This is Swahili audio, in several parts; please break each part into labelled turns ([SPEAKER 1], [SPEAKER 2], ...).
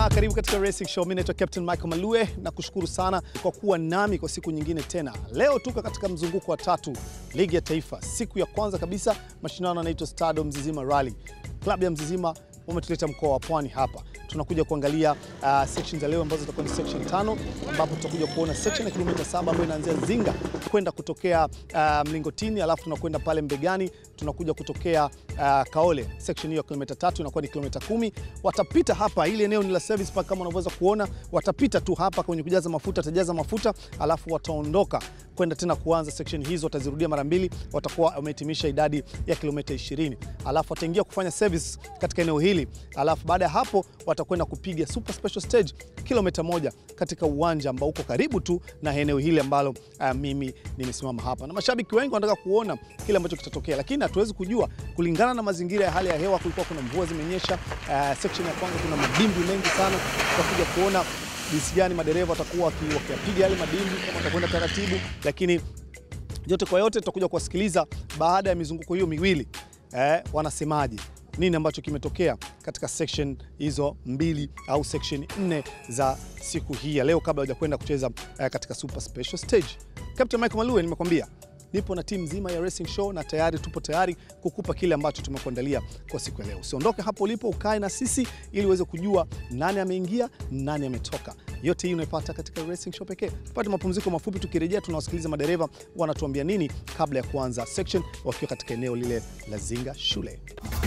[SPEAKER 1] na karibu katika Racing Show. Mimi naitwa Captain Michael Malue na kushukuru sana kwa kuwa nami kwa siku nyingine tena. Leo tuko katika mzunguko wa tatu ligi ya taifa, siku ya kwanza kabisa. Mashindano yanaitwa Stado Mzizima Rally. Klabu ya Mzizima wametuleta mkoa wa Pwani hapa, tunakuja kuangalia uh, section za leo ambazo zitakuwa ni section tano, ambapo tutakuja kuona section ya kilomita saba ambayo inaanzia Zinga kwenda kutokea uh, Mlingotini, alafu tunakwenda pale Mbegani, tunakuja kutokea uh, Kaole. Section hiyo ya kilomita tatu inakuwa ni kilomita kumi. Watapita hapa, ili eneo ni la service park kama unavyoweza kuona, watapita tu hapa kwenye kujaza mafuta, watajaza mafuta alafu wataondoka kwenda tena kuanza section hizo, watazirudia mara mbili, watakuwa wamehitimisha idadi ya kilomita 20, alafu wataingia kufanya service katika eneo hili, alafu baada ya hapo watakwenda kupiga super special stage kilomita moja katika uwanja ambao uko karibu tu na eneo hili ambalo uh, mimi nimesimama hapa, na mashabiki wengi wanataka kuona kile ambacho kitatokea, lakini hatuwezi kujua kulingana na mazingira ya hali ya hewa. Kulikuwa kuna mvua zimenyesha. Uh, section ya kwanza kuna madimbi mengi sana, tutakuja kuona jinsi gani madereva watakuwa wakiyapiga yale madimbi, kama watakwenda taratibu, lakini yote kwa yote tutakuja kuwasikiliza baada ya mizunguko hiyo miwili eh, wanasemaje, nini ambacho kimetokea katika section hizo mbili au section nne za siku hii ya leo, kabla hawajakwenda kucheza eh, katika super special stage. Captain Michael Malue, nimekwambia nipo na timu nzima ya Racing Show na tayari tupo tayari kukupa kile ambacho tumekuandalia kwa siku ya leo. Usiondoke hapo ulipo, ukae na sisi ili uweze kujua nani ameingia, nani ametoka. Yote hii unaipata katika Racing Show pekee. Tupate mapumziko mafupi, tukirejea tunawasikiliza madereva wanatuambia nini kabla ya kuanza section wakiwa katika eneo lile la Zinga shule.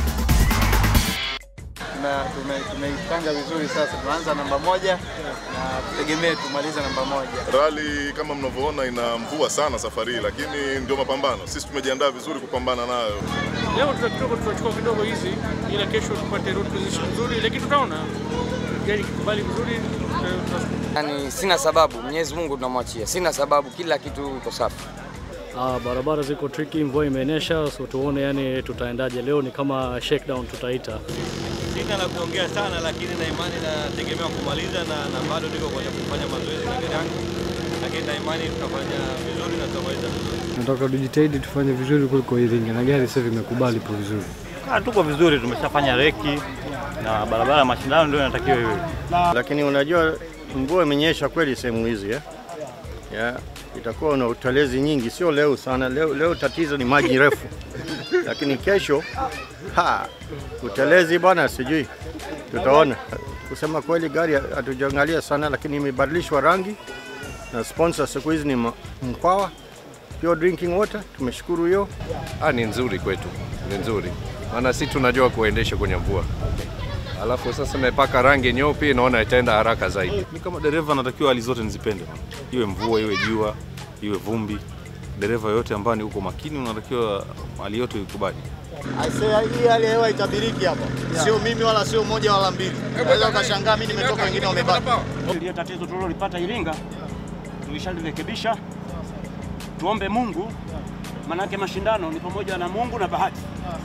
[SPEAKER 2] Tumeipanga vizuri sasa, tunaanza namba moja na tutegemee tumalize namba moja.
[SPEAKER 3] Rali kama mnavyoona ina mvua sana safari hii, lakini ndio mapambano. Sisi tumejiandaa vizuri kupambana nayo.
[SPEAKER 4] Leo tuta kidogo tutachukua kidogo hizi, ila kesho tupate road position nzuri, lakini tutaona gari kikubali vizuri. tuta-
[SPEAKER 5] Yani sina sababu, Mwenyezi Mungu tunamwachia, sina sababu, kila kitu iko safi.
[SPEAKER 6] Ah, barabara ziko tricky, mvua imenyesha, so tuone yani tutaendaje leo. Ni kama shakedown tutaita.
[SPEAKER 7] Sina la kuongea sana, lakini na imani nategemea kumaliza na, na bado niko kwenye kufanya mazoezi na gari yangu, lakini na imani tutafanya vizuri na tutamaliza vizuri.
[SPEAKER 8] Nataka tujitahidi tufanye vizuri kuliko Iringa na gari sasa imekubali ipo vizuri.
[SPEAKER 7] Ah, tuko vizuri, tumeshafanya reki na barabara ya mashindano ndio inatakiwa iwe.
[SPEAKER 2] Lakini unajua mvua imenyesha kweli sehemu hizi eh? Yeah. Itakuwa na utelezi nyingi, sio leo sana. Leo, leo tatizo ni maji refu, lakini kesho ha, utelezi bwana, sijui tutaona. Kusema kweli, gari hatujaangalia sana, lakini imebadilishwa rangi na sponsor siku hizi ni ma- Mkwawa Pure Drinking Water. Tumeshukuru hiyo.
[SPEAKER 9] Ah, ni nzuri kwetu, ni nzuri maana si tunajua kuendesha kwenye mvua, alafu sasa imepaka rangi nyeupe, naona itaenda haraka zaidi.
[SPEAKER 10] Mi kama dereva natakiwa hali zote nizipende, iwe mvua, iwe jua, iwe vumbi. Dereva yote ambaye ni uko makini, unatakiwa hali yote ikubali.
[SPEAKER 2] Hii hali ya hewa itabiriki hapa, sio mimi wala sio moja wala mbili. Unaweza ukashangaa mimi nimetoka, wengine wamebaki.
[SPEAKER 7] Ile tatizo tulilolipata Iringa tulishalirekebisha. Tuombe Mungu, manake mashindano ni pamoja na Mungu na bahati,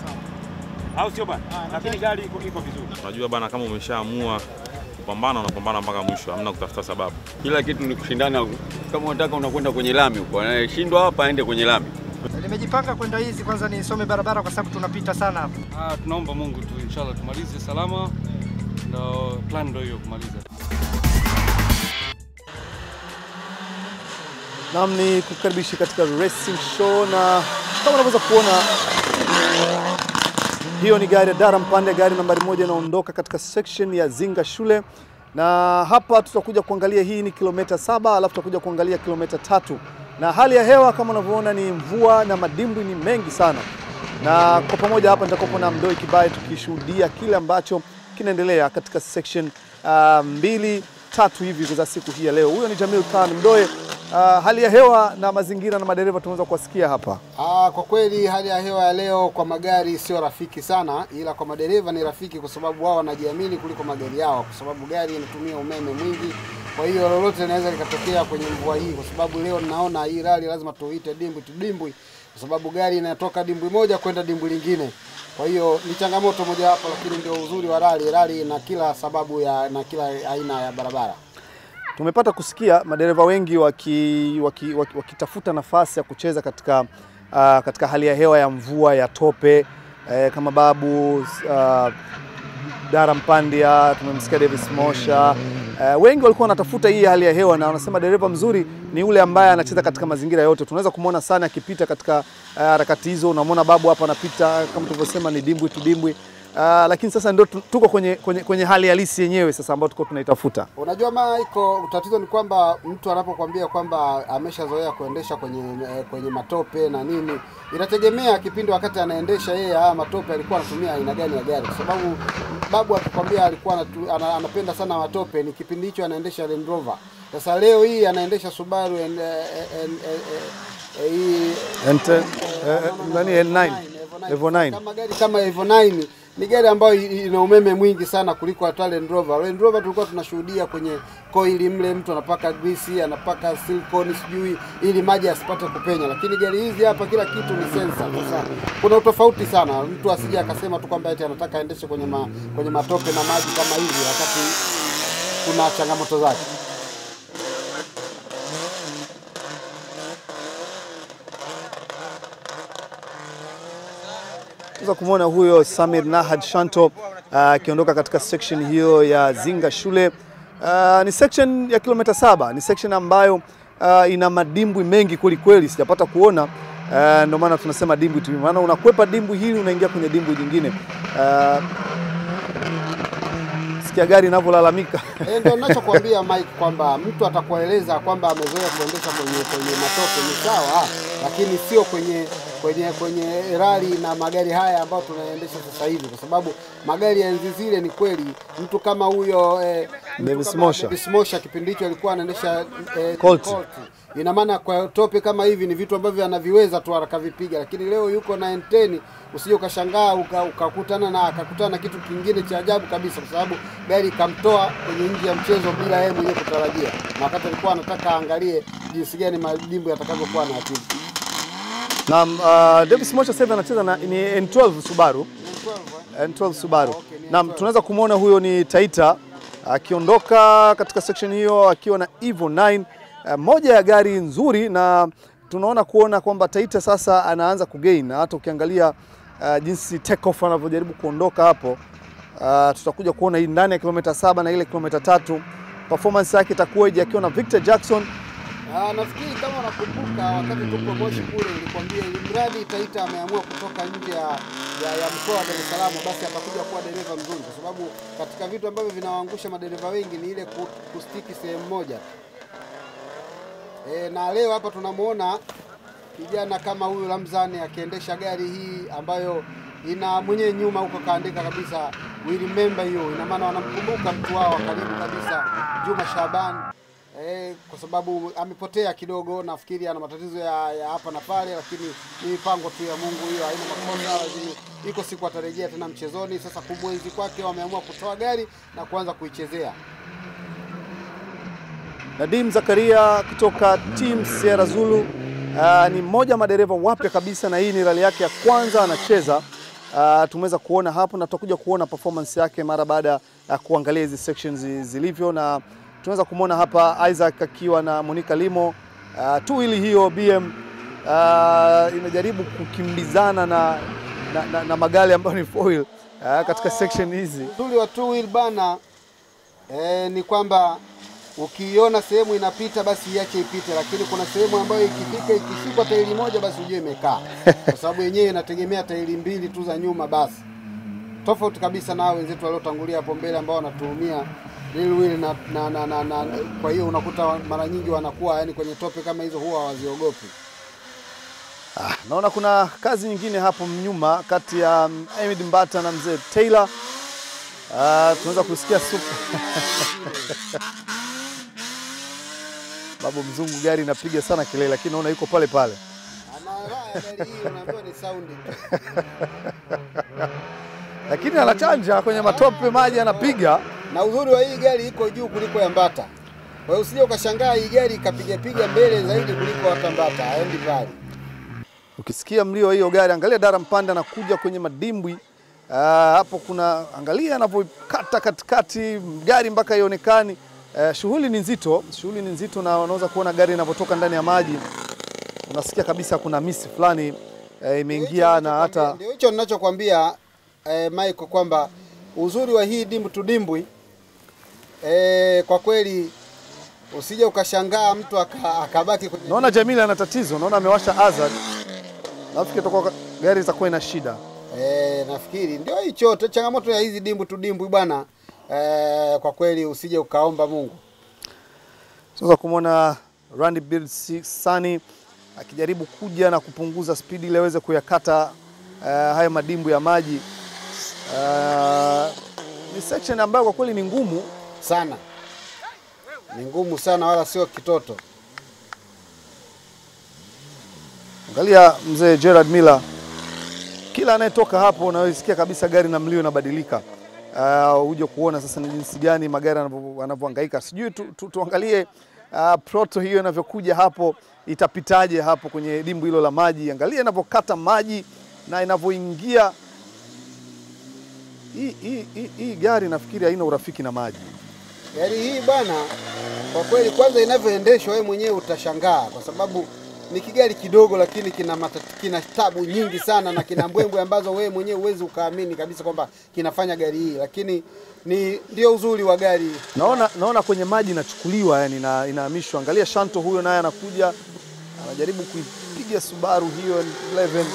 [SPEAKER 7] au sio bana? Lakini gari iko iko vizuri.
[SPEAKER 10] Unajua bana, kama umeshaamua kupambana, unapambana mpaka mwisho, hamna kutafuta sababu.
[SPEAKER 11] Kila kitu ni kushindana. Kama unataka unakwenda kwenye lami huko, anayeshindwa hapa aende kwenye lami.
[SPEAKER 12] Nimejipanga kwenda hizi, kwanza nisome barabara kwa sababu tunapita sana hapa.
[SPEAKER 6] Ah, tunaomba Mungu tu inshallah tumalize salama, na plan ndio hiyo kumaliza.
[SPEAKER 1] Nam ni kukaribishi katika Racing Show, na kama unavyoweza kuona hiyo ni gari ya Dara Mpande, gari nambari moja inaondoka katika section ya Zinga shule, na hapa tutakuja kuangalia, hii ni kilomita saba, alafu tutakuja kuangalia kilomita tatu, na hali ya hewa kama unavyoona ni mvua na madimbwi ni mengi sana, na kwa pamoja hapa nitakuwa na Mdoi Kibaye tukishuhudia kile ambacho kinaendelea katika section uh, mbili tatu hivi za siku hii ya leo. Huyo ni Jamil Khan Mdoe. Uh, hali ya hewa na mazingira na madereva tunaweza kuwasikia hapa.
[SPEAKER 13] Ah, kwa kweli hali ya hewa ya leo kwa magari sio rafiki sana, ila kwa madereva ni rafiki, kwa sababu wao wanajiamini kuliko magari yao, kwa sababu gari inatumia umeme mwingi. Kwa hiyo lolote linaweza likatokea kwenye mvua hii, kwa sababu leo naona hii rali lazima tuite dimbwi tu dimbwi, kwa sababu gari inatoka dimbwi moja kwenda dimbwi lingine. Kwa hiyo ni changamoto mojawapo, lakini ndio uzuri wa rali. Rali na kila sababu ya na kila aina ya barabara.
[SPEAKER 1] Tumepata kusikia madereva wengi wakitafuta waki, waki, wakitafuta nafasi ya kucheza katika, uh, katika hali ya hewa ya mvua ya tope eh, kama Babu uh, Dara Mpandia, tumemsikia Davis Mosha. Uh, wengi walikuwa wanatafuta hii hali ya hewa na wanasema dereva mzuri ni yule ambaye anacheza katika mazingira yote. Tunaweza kumwona sana akipita katika uh, harakati hizo. Unamwona babu hapa anapita kama tulivyosema, ni dimbwi tu dimbwi. Uh, lakini sasa ndio tu- tuko kwenye, kwenye, kwenye hali halisi yenyewe sasa ambayo tuko tunaitafuta.
[SPEAKER 13] Unajua Michael, tatizo ni kwamba mtu anapokuambia kwamba ameshazoea kuendesha kwenye eh, kwenye matope na nini, inategemea kipindi wakati anaendesha yeye haya matope alikuwa anatumia aina gani ya gari, kwa sababu babu akikwambia alikuwa anatu, ana, anapenda sana matope, ni kipindi hicho anaendesha Land Rover. Sasa leo hii anaendesha Subaru en, en, en, en, en, hii
[SPEAKER 1] Ente- eh, eh, nani, N9, Evo 9.
[SPEAKER 13] kama gari kama Evo 9 ni gari ambayo i- ina umeme mwingi sana kuliko hata Land Rover. Land Rover tulikuwa tunashuhudia kwenye koili mle, mtu anapaka grisi, anapaka silicone sijui ili maji asipate kupenya, lakini gari hizi hapa kila kitu ni sensa. Sasa kuna utofauti sana, mtu asije akasema tu kwamba eti anataka aendeshe kwenye ma, kwenye matope na maji kama hivi, wakati kuna changamoto zake.
[SPEAKER 1] Tunaweza kumwona huyo Samir Nahad Shanto uh, akiondoka katika section hiyo ya Zinga shule. Uh, ni section ya kilomita saba, ni section ambayo uh, ina madimbwi mengi kweli kweli, sijapata kuona uh, ndio maana tunasema dimbwi tu, maana unakwepa dimbwi hili unaingia kwenye dimbwi jingine. Uh, sikia gari inavyolalamika
[SPEAKER 13] Eh, ndio ninachokuambia Mike kwamba mtu atakueleza kwamba amezoea kuendesha kwenye kwenye matope ni sawa, lakini sio kwenye kwenye kwenye rali na magari haya ambayo tunaendesha sasa hivi, kwa sababu magari ya enzi zile ni kweli, mtu kama huyo eh, mtu
[SPEAKER 1] Davis
[SPEAKER 13] kama
[SPEAKER 1] Mosha.
[SPEAKER 13] Davis Mosha kipindi hicho alikuwa anaendesha eh,
[SPEAKER 1] Colt.
[SPEAKER 13] Colt. Ina maana kwa tope kama hivi ni vitu ambavyo anaviweza tu akavipiga, lakini leo yuko na N10 usije ukashangaa uka- ukakutana na akakutana na kitu kingine cha ajabu kabisa, kwa sababu gari ikamtoa kwenye nje ya mchezo bila yeye mwenyewe kutarajia, na wakati alikuwa anataka aangalie jinsi gani madimbu yatakavyokuwa na akili.
[SPEAKER 1] na uh, Davis Mosha sasa hivi anacheza na ni N12 Subaru. N12 Subaru. Naam, tunaweza kumwona huyo ni Taita akiondoka katika section hiyo akiwa na Evo 9 uh, moja ya gari nzuri, na tunaona kuona kwamba Taita sasa anaanza kugain, na hata ukiangalia uh, jinsi take off anavyojaribu kuondoka hapo uh, tutakuja kuona hii ndani ya kilomita saba na ile kilomita tatu performance yake itakuwaje akiwa na Victor Jackson
[SPEAKER 13] Ah, nafikiri kama unakumbuka wakati tuko Moshi kule nilikwambia ili mradi Taita ameamua kutoka nje ya, ya, ya mkoa wa Dar es Salaam basi atakuja kuwa dereva mzuri, kwa sababu katika vitu ambavyo vinawaangusha madereva wengi ni ile ku- kustiki sehemu moja. E, na leo hapa tunamuona kijana kama huyu Ramzani akiendesha gari hii ambayo ina mwenyewe nyuma huko kaandika kabisa we remember you, ina maana wanamkumbuka mtu wao wa karibu kabisa Juma Shaban eh, kwa sababu amepotea kidogo, nafikiri ana matatizo ya, ya hapa na pale, lakini ni mipango tu ya Mungu, hiyo haina makosa. Lakini iko siku atarejea tena mchezoni. Sasa kumwenzi kwake, wameamua kutoa gari na kuanza kuichezea.
[SPEAKER 1] Nadim Zakaria kutoka Team Sierra Zulu uh, ni mmoja wa madereva wapya kabisa, na hii ni rali yake ya kwanza anacheza. Uh, tumeweza kuona hapo na tutakuja kuona performance yake mara baada ya kuangalia hizi sections zi- zilivyo, na tunaweza kumwona hapa Isaac akiwa na Monica Limo uh, tu hili hiyo BM uh, inajaribu kukimbizana na, na, na, na magari ambayo ni foil uh, katika section hizi.
[SPEAKER 13] Uzuri wa two wheel bana eh, ni kwamba ukiiona sehemu inapita basi iache ipite, lakini kuna sehemu ambayo ikifika ikishikwa tairi moja basi ujue imekaa, kwa sababu yenyewe inategemea tairi mbili tu za nyuma basi. Tofauti kabisa na hao wenzetu waliotangulia hapo mbele ambao wanatumia rear wheel na, na, na, na, na, kwa hiyo unakuta mara nyingi wanakuwa yani kwenye tope kama hizo huwa hawaziogopi.
[SPEAKER 1] Ah, naona kuna kazi nyingine hapo nyuma kati ya mm, Ahmed Mbata na mzee Taylor. Ah, tunaweza kusikia supu. Babu mzungu gari inapiga sana kelele, lakini naona yuko pale pale.
[SPEAKER 13] Gari hii unaambiwa ni sound
[SPEAKER 1] Lakini anachanja kwenye matope, maji anapiga.
[SPEAKER 13] na uzuri wa hii gari iko juu kuliko ya Mbata. Kwa hiyo usije ukashangaa hii gari ikapiga piga mbele zaidi kuliko hata Mbata, haendi mbali.
[SPEAKER 1] Ukisikia mlio wa hiyo gari, angalia Dara Mpanda anakuja kwenye madimbwi. Ah, hapo kuna angalia anavyokata katikati gari mpaka ionekani. Eh, shughuli ni nzito, shughuli ni nzito, na unaweza kuona gari inavyotoka ndani ya maji, unasikia kabisa kuna misi fulani eh, imeingia na hata
[SPEAKER 13] Ndio hicho ninachokwambia eh, Michael kwamba uzuri wa hii dimbwi tu dimbwi e, kwa kweli usije ukashangaa mtu aka- akabaki kwenye
[SPEAKER 1] Naona Jamila ana tatizo, naona amewasha hazard. Nafikiri itakuwa gari itakuwa ina shida.
[SPEAKER 13] E, nafikiri ndio hicho tu changamoto ya hizi dimbwi tu dimbwi bwana. E, kwa kweli usije ukaomba Mungu.
[SPEAKER 1] Sasa kumwona Randy Bird Sani akijaribu kuja na kupunguza spidi ili aweze kuyakata uh, haya madimbu ya maji. Uh, ni section ambayo kwa kweli ni ngumu
[SPEAKER 13] sana, ni ngumu sana, wala sio kitoto.
[SPEAKER 1] Angalia mzee Gerard Miller, kila anayetoka hapo unawisikia kabisa gari na mlio inabadilika. Uh, uje kuona sasa ni jinsi gani magari yanavyo- yanavyohangaika. Sijui tu, tu, tuangalie uh, proto hiyo inavyokuja hapo, itapitaje hapo kwenye dimbu hilo la maji. Angalia inavyokata maji na inavyoingia. Hii, hii, hii, hii gari nafikiri haina urafiki na maji.
[SPEAKER 13] Gari hii bwana, kwa kweli, kwanza inavyoendeshwa wewe mwenyewe utashangaa, kwa sababu ni kigari kidogo, lakini kina matati, kina tabu nyingi sana na kina mbwembwe ambazo wewe mwenyewe huwezi ukaamini kabisa kwamba kinafanya gari hii, lakini ni ndio uzuri wa gari.
[SPEAKER 1] Naona, naona kwenye maji inachukuliwa yani ina, inahamishwa. Angalia Shanto huyo naye anakuja anajaribu kuipiga Subaru hiyo 11.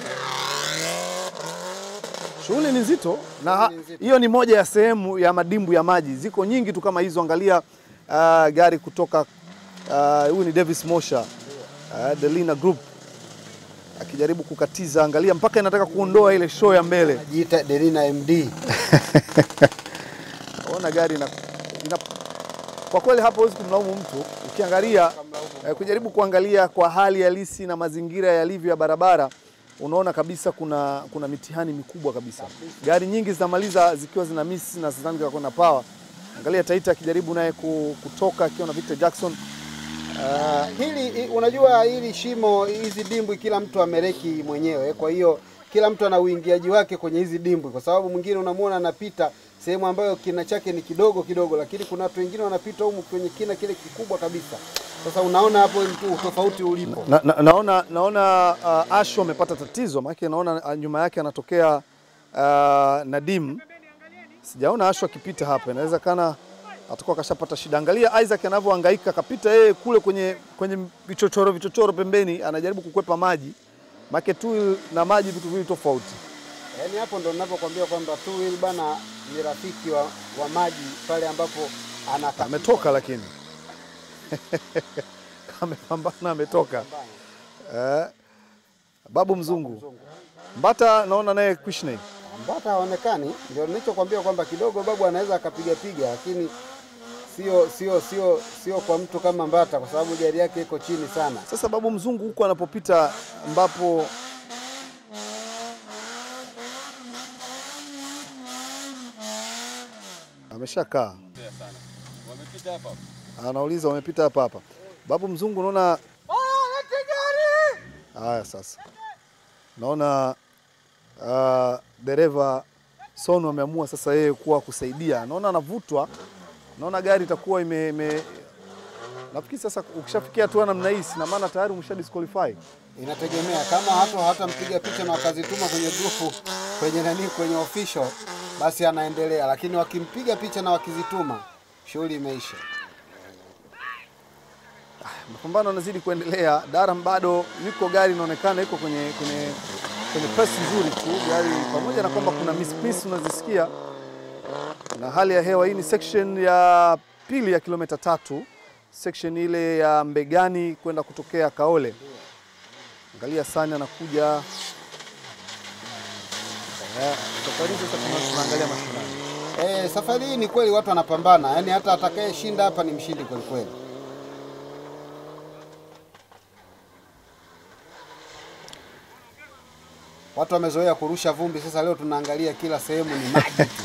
[SPEAKER 1] Shughuli ni nzito na ha- hiyo ni moja ya sehemu ya madimbu ya maji. Ziko nyingi tu kama hizo. Angalia uh, gari kutoka uh, huyu ni Davis Mosha uh, Delina Group akijaribu kukatiza, angalia mpaka inataka kuondoa ile show ya mbele.
[SPEAKER 13] Jiita Delina MD.
[SPEAKER 1] Ona gari ina, ina, kwa kweli hapo huwezi kumlaumu mtu ukiangalia eh, kujaribu kuangalia kwa hali halisi na mazingira yalivyo ya barabara unaona kabisa kuna kuna mitihani mikubwa kabisa. Gari nyingi zinamaliza zikiwa zina miss na sidhani kama kuna power. Angalia Taita akijaribu naye ku- kutoka akiwa na Victor Jackson.
[SPEAKER 13] Uh, hili i- unajua hili shimo hizi dimbwi kila mtu amereki mwenyewe, kwa hiyo kila mtu ana uingiaji wake kwenye hizi dimbwi, kwa sababu mwingine unamwona anapita sehemu ambayo kina chake ni kidogo kidogo, lakini kuna watu wengine wanapita humu kwenye kina kile kikubwa kabisa. Sasa unaona hapo mtu tofauti ulipo.
[SPEAKER 1] Na, na, naona naona uh, Asho amepata tatizo maana naona uh, nyuma yake anatokea uh, Nadim. Sijaona Asho akipita hapa, inaweza kana atakuwa kashapata shida. Angalia Isaac anavyohangaika, akapita yeye kule kwenye kwenye vichochoro vichochoro pembeni, anajaribu kukwepa maji. Maana tu na maji vitu viwili tofauti.
[SPEAKER 13] Yaani hapo ndo ninapokuambia kwamba two wheel bana ni rafiki wa, wa maji pale ambapo anaka
[SPEAKER 1] Ametoka lakini amepambana, ametoka eh, Babu Mzungu Mbata, naona naye Kushney
[SPEAKER 13] Mbata haonekani, ndio nilichokwambia kwamba kidogo babu anaweza akapiga piga, lakini sio sio sio sio kwa mtu kama Mbata, kwa sababu gari yake iko chini sana.
[SPEAKER 1] Sasa Babu Mzungu huko anapopita ambapo ameshakaa
[SPEAKER 11] Wamepita hapa.
[SPEAKER 1] anauliza wamepita hapa hapa. Babu Mzungu unaona haya sasa, naona uh, dereva Sonu ameamua sasa yeye kuwa kusaidia, naona anavutwa, naona gari itakuwa ime, ime nafikiri sasa ukishafikia hatua namna hii, sina maana tayari umesha disqualify.
[SPEAKER 13] Inategemea kama hata hatampiga picha na wakazituma kwenye grupu kwenye nani kwenye official, basi anaendelea, lakini wakimpiga picha na wakizituma, shughuli imeisha.
[SPEAKER 1] Mapambano yanazidi kuendelea. Daram bado yuko, gari inaonekana iko kwenye kwenye kwenye press nzuri tu gari, pamoja na kwamba kuna miss miss unazisikia, na hali ya hewa hii ni section ya pili ya kilomita tatu, section ile ya Mbegani kwenda kutokea Kaole. Angalia Sani anakuja Eh, safari hii sasa tuna- tunaangalia mashindano.
[SPEAKER 13] Eh, safari hii ni kweli watu wanapambana, yaani hata atakayeshinda hapa ni mshindi kweli kweli. Watu wamezoea kurusha vumbi, sasa leo tunaangalia kila sehemu ni maji tu.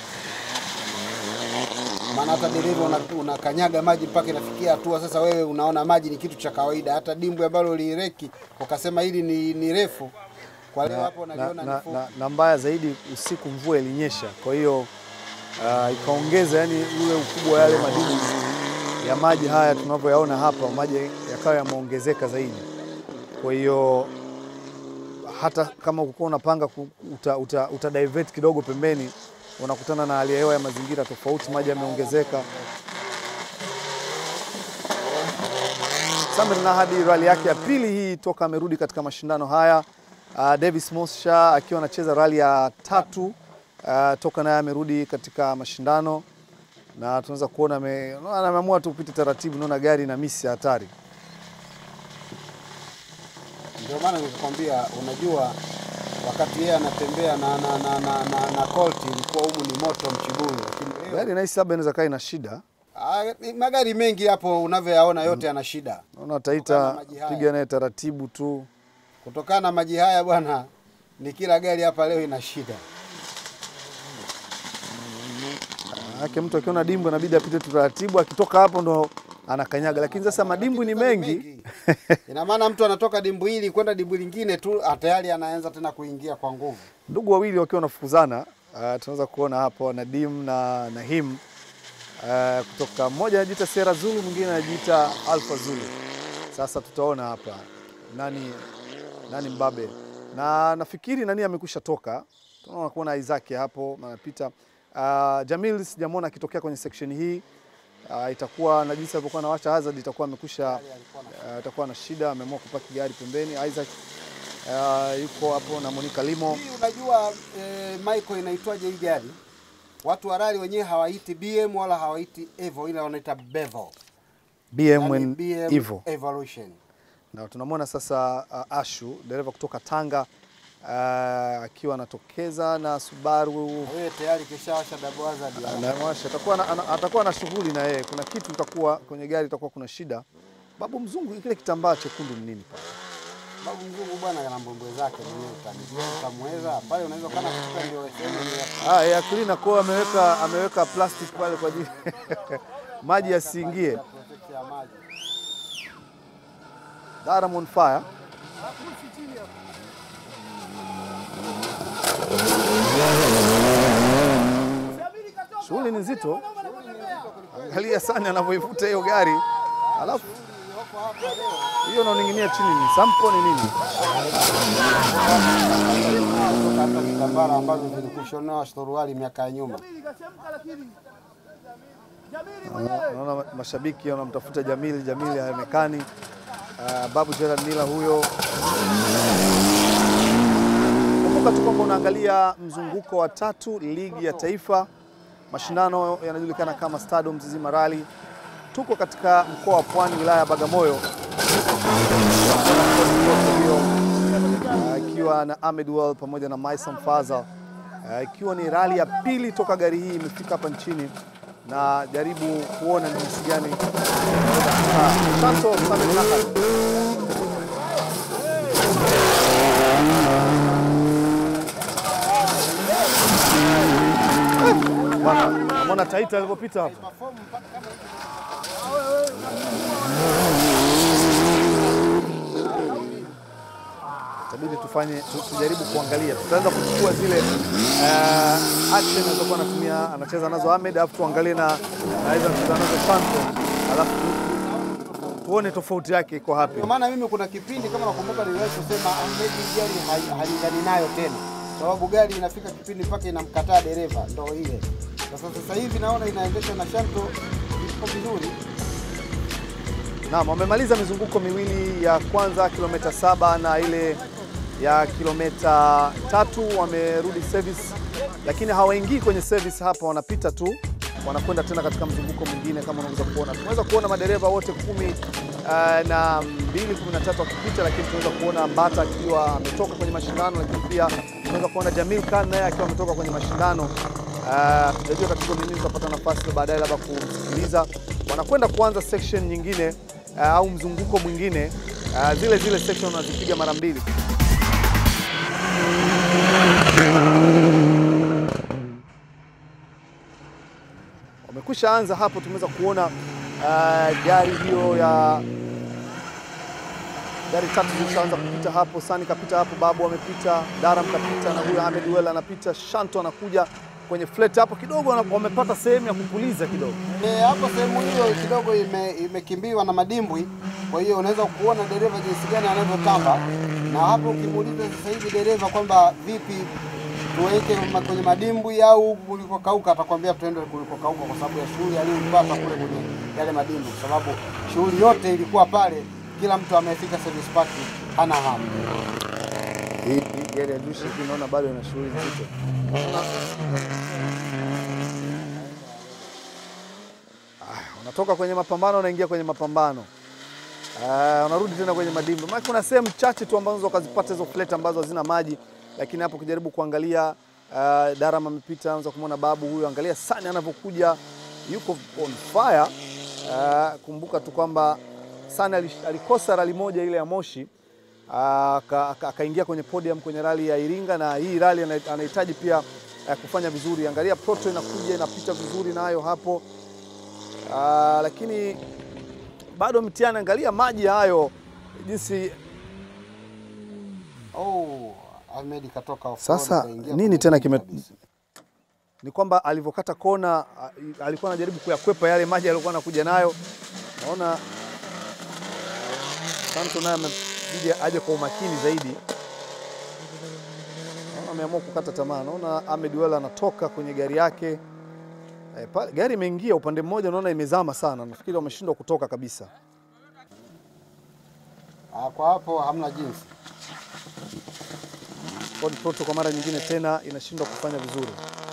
[SPEAKER 13] Maana hata dereva una- unakanyaga maji mpaka inafikia hatua sasa wewe unaona maji ni kitu cha kawaida. Hata dimbwi ambalo lireki ukasema hili ni, ni refu, kwa leo hapo
[SPEAKER 1] na,
[SPEAKER 13] unaliona
[SPEAKER 1] na,
[SPEAKER 13] ni fupi.
[SPEAKER 1] na, na mbaya zaidi usiku mvua ilinyesha, kwa hiyo uh, ikaongeza yani ule ukubwa wa yale madini ya maji haya tunavyoyaona hapa, maji yakawa yameongezeka zaidi. Kwa hiyo hata kama ulikuwa unapanga ku- uta, uta, uta divert kidogo pembeni, unakutana na hali ya hewa ya mazingira tofauti, maji yameongezeka. Samir Nahadi rali yake ya pili hii toka amerudi katika mashindano haya. Uh, Davis Mosha akiwa anacheza rali ya tatu uh, toka naye amerudi katika mashindano na tunaweza kuona ame- unaona ameamua tu kupita taratibu, naona gari na misi ya hatari.
[SPEAKER 13] Ndio maana nikakwambia, unajua wakati yeye anatembea na na na na, na, na Colt ilikuwa humu ni moto mchibuyu, lakini leo
[SPEAKER 1] Gari nahisi labda inaweza kaa ina shida,
[SPEAKER 13] ah, magari mengi hapo unavyoyaona yote yana shida
[SPEAKER 1] naona Taita piga naye taratibu tu.
[SPEAKER 13] kutokana na maji haya bwana, ni kila gari hapa leo ina shida.
[SPEAKER 1] Maanake mtu akiona dimbwi inabidi apite tu taratibu, akitoka hapo ndo anakanyaga, lakini sasa madimbwi ni mengi
[SPEAKER 13] Ina maana mtu anatoka dimbu hili kwenda dimbu lingine tu ah, tayari anaanza tena kuingia kwa nguvu.
[SPEAKER 1] ndugu wawili wakiwa wanafukuzana. Uh, tunaweza kuona hapo Nadim na Nahim uh, kutoka mmoja anajiita Sera Zulu, mwingine anajiita Alpha Zulu. Sasa tutaona hapa nani nani mbabe, na nafikiri nani amekwisha toka. Tunaona kuona Isaac hapo anapita. Uh, Jamil sijamwona akitokea kwenye section hii. Uh, itakuwa na jinsi alivyokuwa anawasha hazard itakuwa amekwisha uh, itakuwa na shida, ameamua kupaki gari pembeni. Isaac uh, yuko hapo na Monica Limo.
[SPEAKER 13] Hii unajua eh, Michael inaitwaje hii gari? Watu wa rally wenyewe hawaiti BM wala hawaiti Evo, ila wanaita Bevo.
[SPEAKER 1] BM
[SPEAKER 13] Yaani
[SPEAKER 1] and
[SPEAKER 13] BM
[SPEAKER 1] Evo.
[SPEAKER 13] Evolution.
[SPEAKER 1] Na tunamwona sasa uh, Ashu dereva kutoka Tanga uh, akiwa anatokeza na Subaru
[SPEAKER 13] Wewe tayari kishawasha double hazard. ya-
[SPEAKER 1] anawasha, atakuwa na, ana- atakuwa na shughuli na yeye. Kuna kitu itakuwa kwenye gari, itakuwa kuna shida. Babu mzungu, kile kitambaa chekundu ni nini pale?
[SPEAKER 13] Babu mzungu bwana ana mbwembwe zake mwenyewe utamjua utamweza pale unaweza kana kuchukua ndio sehemu ya
[SPEAKER 1] Ah, ya cleaner kwa ameweka ameweka plastic pale kwa ajili maji yasiingie.
[SPEAKER 13] protect ya maji.
[SPEAKER 1] Daram on fire. Shughuli ni nzito. Angalia sana anavyoivuta hiyo gari, alafu hiyo inaoning'inia chini ni sampo ni nini?
[SPEAKER 13] Kutoka hata vitambara ambazo zilikushonewa suruali miaka ya nyuma.
[SPEAKER 1] Naona mashabiki wanamtafuta Jamili, Jamili haonekani. Uh, Babu Gerard Mila huyo. Kumbuka tu kwamba unaangalia mzunguko wa tatu ligi ya taifa. Mashindano yanajulikana kama Stado Mzizima Rally. Tuko katika mkoa wa Pwani, wilaya ya Bagamoyo, hiyo uh, ikiwa na Ahmed Well pamoja na Maisam Fazal uh, ikiwa ni rali ya pili toka gari hii imefika hapa nchini na jaribu kuona ni jinsi gani Santo Samuel Nakal. Bwana, Unaona Taita alivyopita hapa. Itabidi tufanye tu- tujaribu kuangalia, tutaanza kuchukua zile uh, action alizokuwa anatumia anacheza nazo Ahmed, alafu tuangalie na naweza kucheza nazo Santo, alafu tu- tuone tofauti yake iko wapi.
[SPEAKER 13] Kwa maana mimi kuna kipindi kama nakumbuka niliwahi kusema Ahmed hii gari hai- halingani nayo tena, sababu gari inafika kipindi mpaka inamkataa dereva, ndo ile. Sasa sasa hivi naona inaendeshwa na Shanto iko vizuri.
[SPEAKER 1] Naam, wamemaliza mizunguko miwili ya kwanza kilomita saba na ile ya kilomita tatu wamerudi service, lakini hawaingii kwenye service hapa, wanapita tu wanakwenda tena katika mzunguko mwingine. Kama unaweza kuona, tunaweza kuona madereva wote kumi uh, na mbili kumi na tatu wakipita, lakini tunaweza kuona Mbata akiwa ametoka kwenye mashindano, lakini pia tunaweza kuona Jamil Khan naye akiwa ametoka kwenye mashindano. Uh, Tujajua katika nini tutapata nafasi baadaye labda kumsikiliza. Wanakwenda kuanza section nyingine uh, au mzunguko mwingine uh, zile zile section wanazipiga mara mbili. Wamekwisha anza hapo, tumeweza kuona uh, gari hiyo ya gari tatu zilishaanza kupita hapo. Sani kapita hapo, Babu amepita, Daram kapita na huyo Ahmed Well anapita, Shanto anakuja kwenye flat hapo kidogo, wana- wamepata sehemu ya kupuliza kidogo.
[SPEAKER 13] E, hapo sehemu hiyo kidogo ime, imekimbiwa na madimbwi, kwa hiyo unaweza kuona dereva jinsi gani anavyotamba, na hapo ukimuuliza sasa hivi dereva kwamba vipi tuweke ma- kwenye madimbwi au kulikokauka, atakwambia tuende kulikokauka kwa sababu ya shughuli aliyoipata kule kwenye yale madimbwi, kwa sababu shughuli yote ilikuwa pale, kila mtu amefika service park hana hamu.
[SPEAKER 1] Hii hii gari ya Dushi hii naona bado ina shughuli nzito. Aya, Unatoka kwenye mapambano unaingia kwenye mapambano. Uh, unarudi tena kwenye madimbi. Maana kuna sehemu chache tu ambazo ukazipata hizo plate ambazo hazina maji, lakini hapo ukijaribu kuangalia uh, Daram amepita, anza kumwona babu huyu, angalia Sani anavyokuja, yuko on fire. Uh, kumbuka tu kwamba Sani alish- alikosa rali moja ile ya Moshi aka- aka- akaingia kwenye podium kwenye rali ya Iringa, na hii rali ana- anahitaji pia eh, kufanya vizuri. Angalia Proto inakuja inapita vizuri nayo hapo Ah, lakini bado mtihani. Angalia maji hayo jinsi
[SPEAKER 13] Oh, Ahmed katoka off
[SPEAKER 1] sasa
[SPEAKER 13] road, kaingia
[SPEAKER 1] nini
[SPEAKER 13] kwenye
[SPEAKER 1] tena
[SPEAKER 13] madimbwi
[SPEAKER 1] kime ni kwamba alivyokata kona ah, alikuwa anajaribu kuyakwepa yale maji aliyokuwa anakuja nayo. Naona Santo naye amebidi aje kwa umakini zaidi. Naona ameamua kukata tamaa. Naona Ahmed Wela anatoka kwenye gari yake. E, pale, gari imeingia upande mmoja, naona imezama sana. Nafikiri wameshindwa kutoka kabisa.
[SPEAKER 13] Ah, kwa hapo hamna jinsi.
[SPEAKER 1] Ford Proto kwa mara nyingine tena inashindwa kufanya vizuri.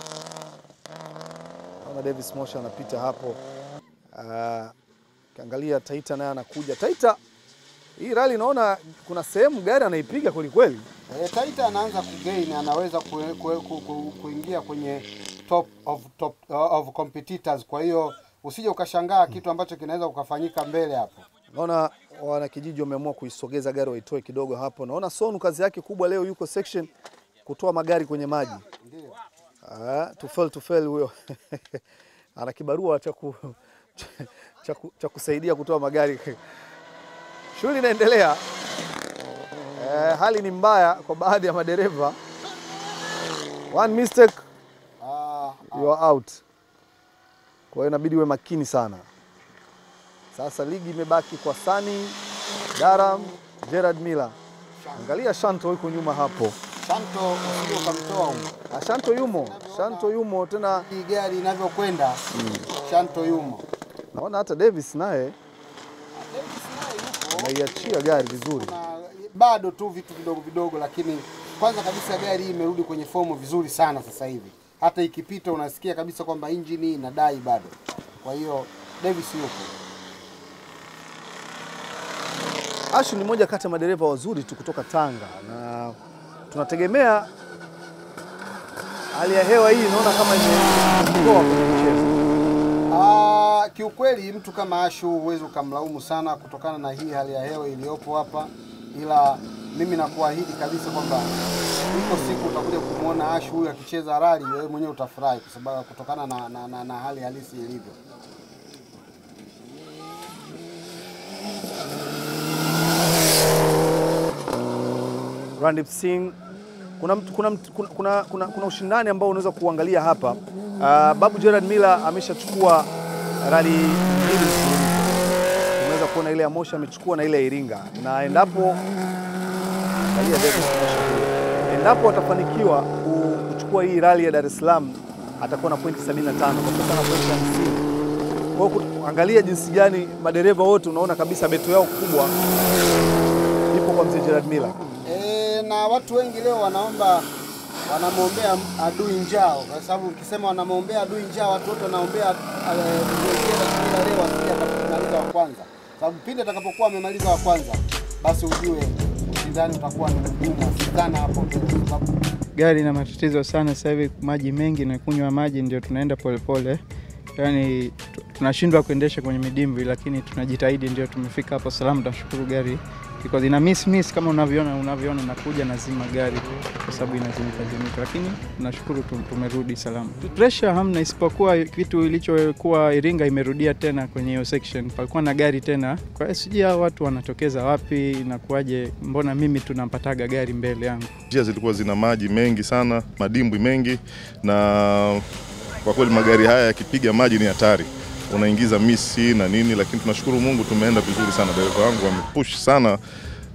[SPEAKER 1] Naona Davis Mosha anapita hapo. Uh, kiangalia Taita naye anakuja. Taita hii rally naona kuna sehemu gari anaipiga kweli kweli.
[SPEAKER 13] E, Taita anaanza kugain, anaweza kue- kue- ku- ku- kuingia kwenye top of, top of competitors. Kwa hiyo usije ukashangaa kitu ambacho kinaweza kukafanyika mbele hapo.
[SPEAKER 1] Naona wanakijiji wameamua kuisogeza gari waitoe kidogo hapo. Naona Sonu kazi yake kubwa leo yuko section kutoa magari kwenye maji.
[SPEAKER 13] Ndio.
[SPEAKER 1] Ah, tufel tufel huyo ana kibarua cha ku, cha, ku, cha kusaidia kutoa magari. Shughuli inaendelea. Eh, hali ni mbaya kwa baadhi ya madereva. One mistake you are out. Kwa hiyo inabidi uwe makini sana. Sasa ligi imebaki kwa Sani, Daram, Gerard Miller. Angalia Shanto yuko nyuma hapo.
[SPEAKER 13] Shanto usije ukamtoa huko.
[SPEAKER 1] Ah, Shanto yumo, Shanto yumo tena.
[SPEAKER 13] Hii gari inavyokwenda Shanto yumo.
[SPEAKER 1] Naona hata Davis naye anaiachia gari vizuri.
[SPEAKER 13] Bado tu vitu vidogo vidogo, lakini kwanza kabisa gari hii imerudi kwenye fomu vizuri sana sasa hivi. Hata ikipita unasikia kabisa kwamba injini inadai bado. Kwa hiyo Davis yupo.
[SPEAKER 1] Ashu ni moja kati ya madereva wazuri tu kutoka Tanga na tunategemea hali ya hewa hii naona kama imetoa kwenye mchezo.
[SPEAKER 13] Ah, kiukweli mtu kama Ashu huwezi ukamlaumu sana kutokana na hii hali ya hewa iliyopo hapa, ila mimi nakuahidi kabisa kwamba iko siku utakuja kumwona Ashu huyu akicheza rali, wewe mwenyewe utafurahi kwa sababu kutokana na, na, na, na hali halisi ilivyo.
[SPEAKER 1] Randeep Singh kuna, mtu- kuna, mtu- kuna, kuna, kuna, kuna ushindani ambao unaweza kuangalia hapa. Uh, Babu Gerard Miller ameshachukua rali mbili mfululizo. Unaweza kuona ile ya Moshi amechukua na ile ya Iringa, na endapo angalia Davis Moshi kule. endapo atafanikiwa ku- kuchukua hii rali ya Dar es Salaam atakuwa na pointi 75 kwa sasa na pointi 50. Kwa hiyo ku- angalia jinsi gani madereva wote unaona kabisa beto yao kubwa ipo kwa mzee Gerard Miller.
[SPEAKER 13] E, na watu wengi leo wanaomba wanamwombea adui njao, kwa sababu ukisema wanamwombea adui njao, watu wote wanaombea eh, mzee Gerard leo asije akamaliza wa kwanza, sababu pindi atakapokuwa amemaliza wa kwanza, basi ujue ushindani utakuwa ni mgumu sana hapo mbele, kwa sababu
[SPEAKER 14] Gari ina matatizo sana sasa hivi, maji mengi na kunywa maji, ndio tunaenda polepole, yaani tu- tunashindwa kuendesha kwenye midimbwi, lakini tunajitahidi, ndio tumefika hapo salama. Tunashukuru gari because ina miss miss kama unavyoona unavyoona, nakuja nazima gari kwa sababu inazimika zimika, lakini tunashukuru tu- tumerudi salama. Pressure hamna, isipokuwa kitu ilichokuwa Iringa imerudia tena kwenye hiyo section, palikuwa na gari tena. Kwa hiyo sijui hao watu wanatokeza wapi, inakuwaje? Mbona mimi tunampataga gari mbele yangu?
[SPEAKER 3] Njia zilikuwa zina maji mengi sana, madimbwi mengi, na kwa kweli magari haya yakipiga maji ni hatari, unaingiza misi na nini, lakini tunashukuru Mungu tumeenda vizuri sana. Dereva wangu amepush sana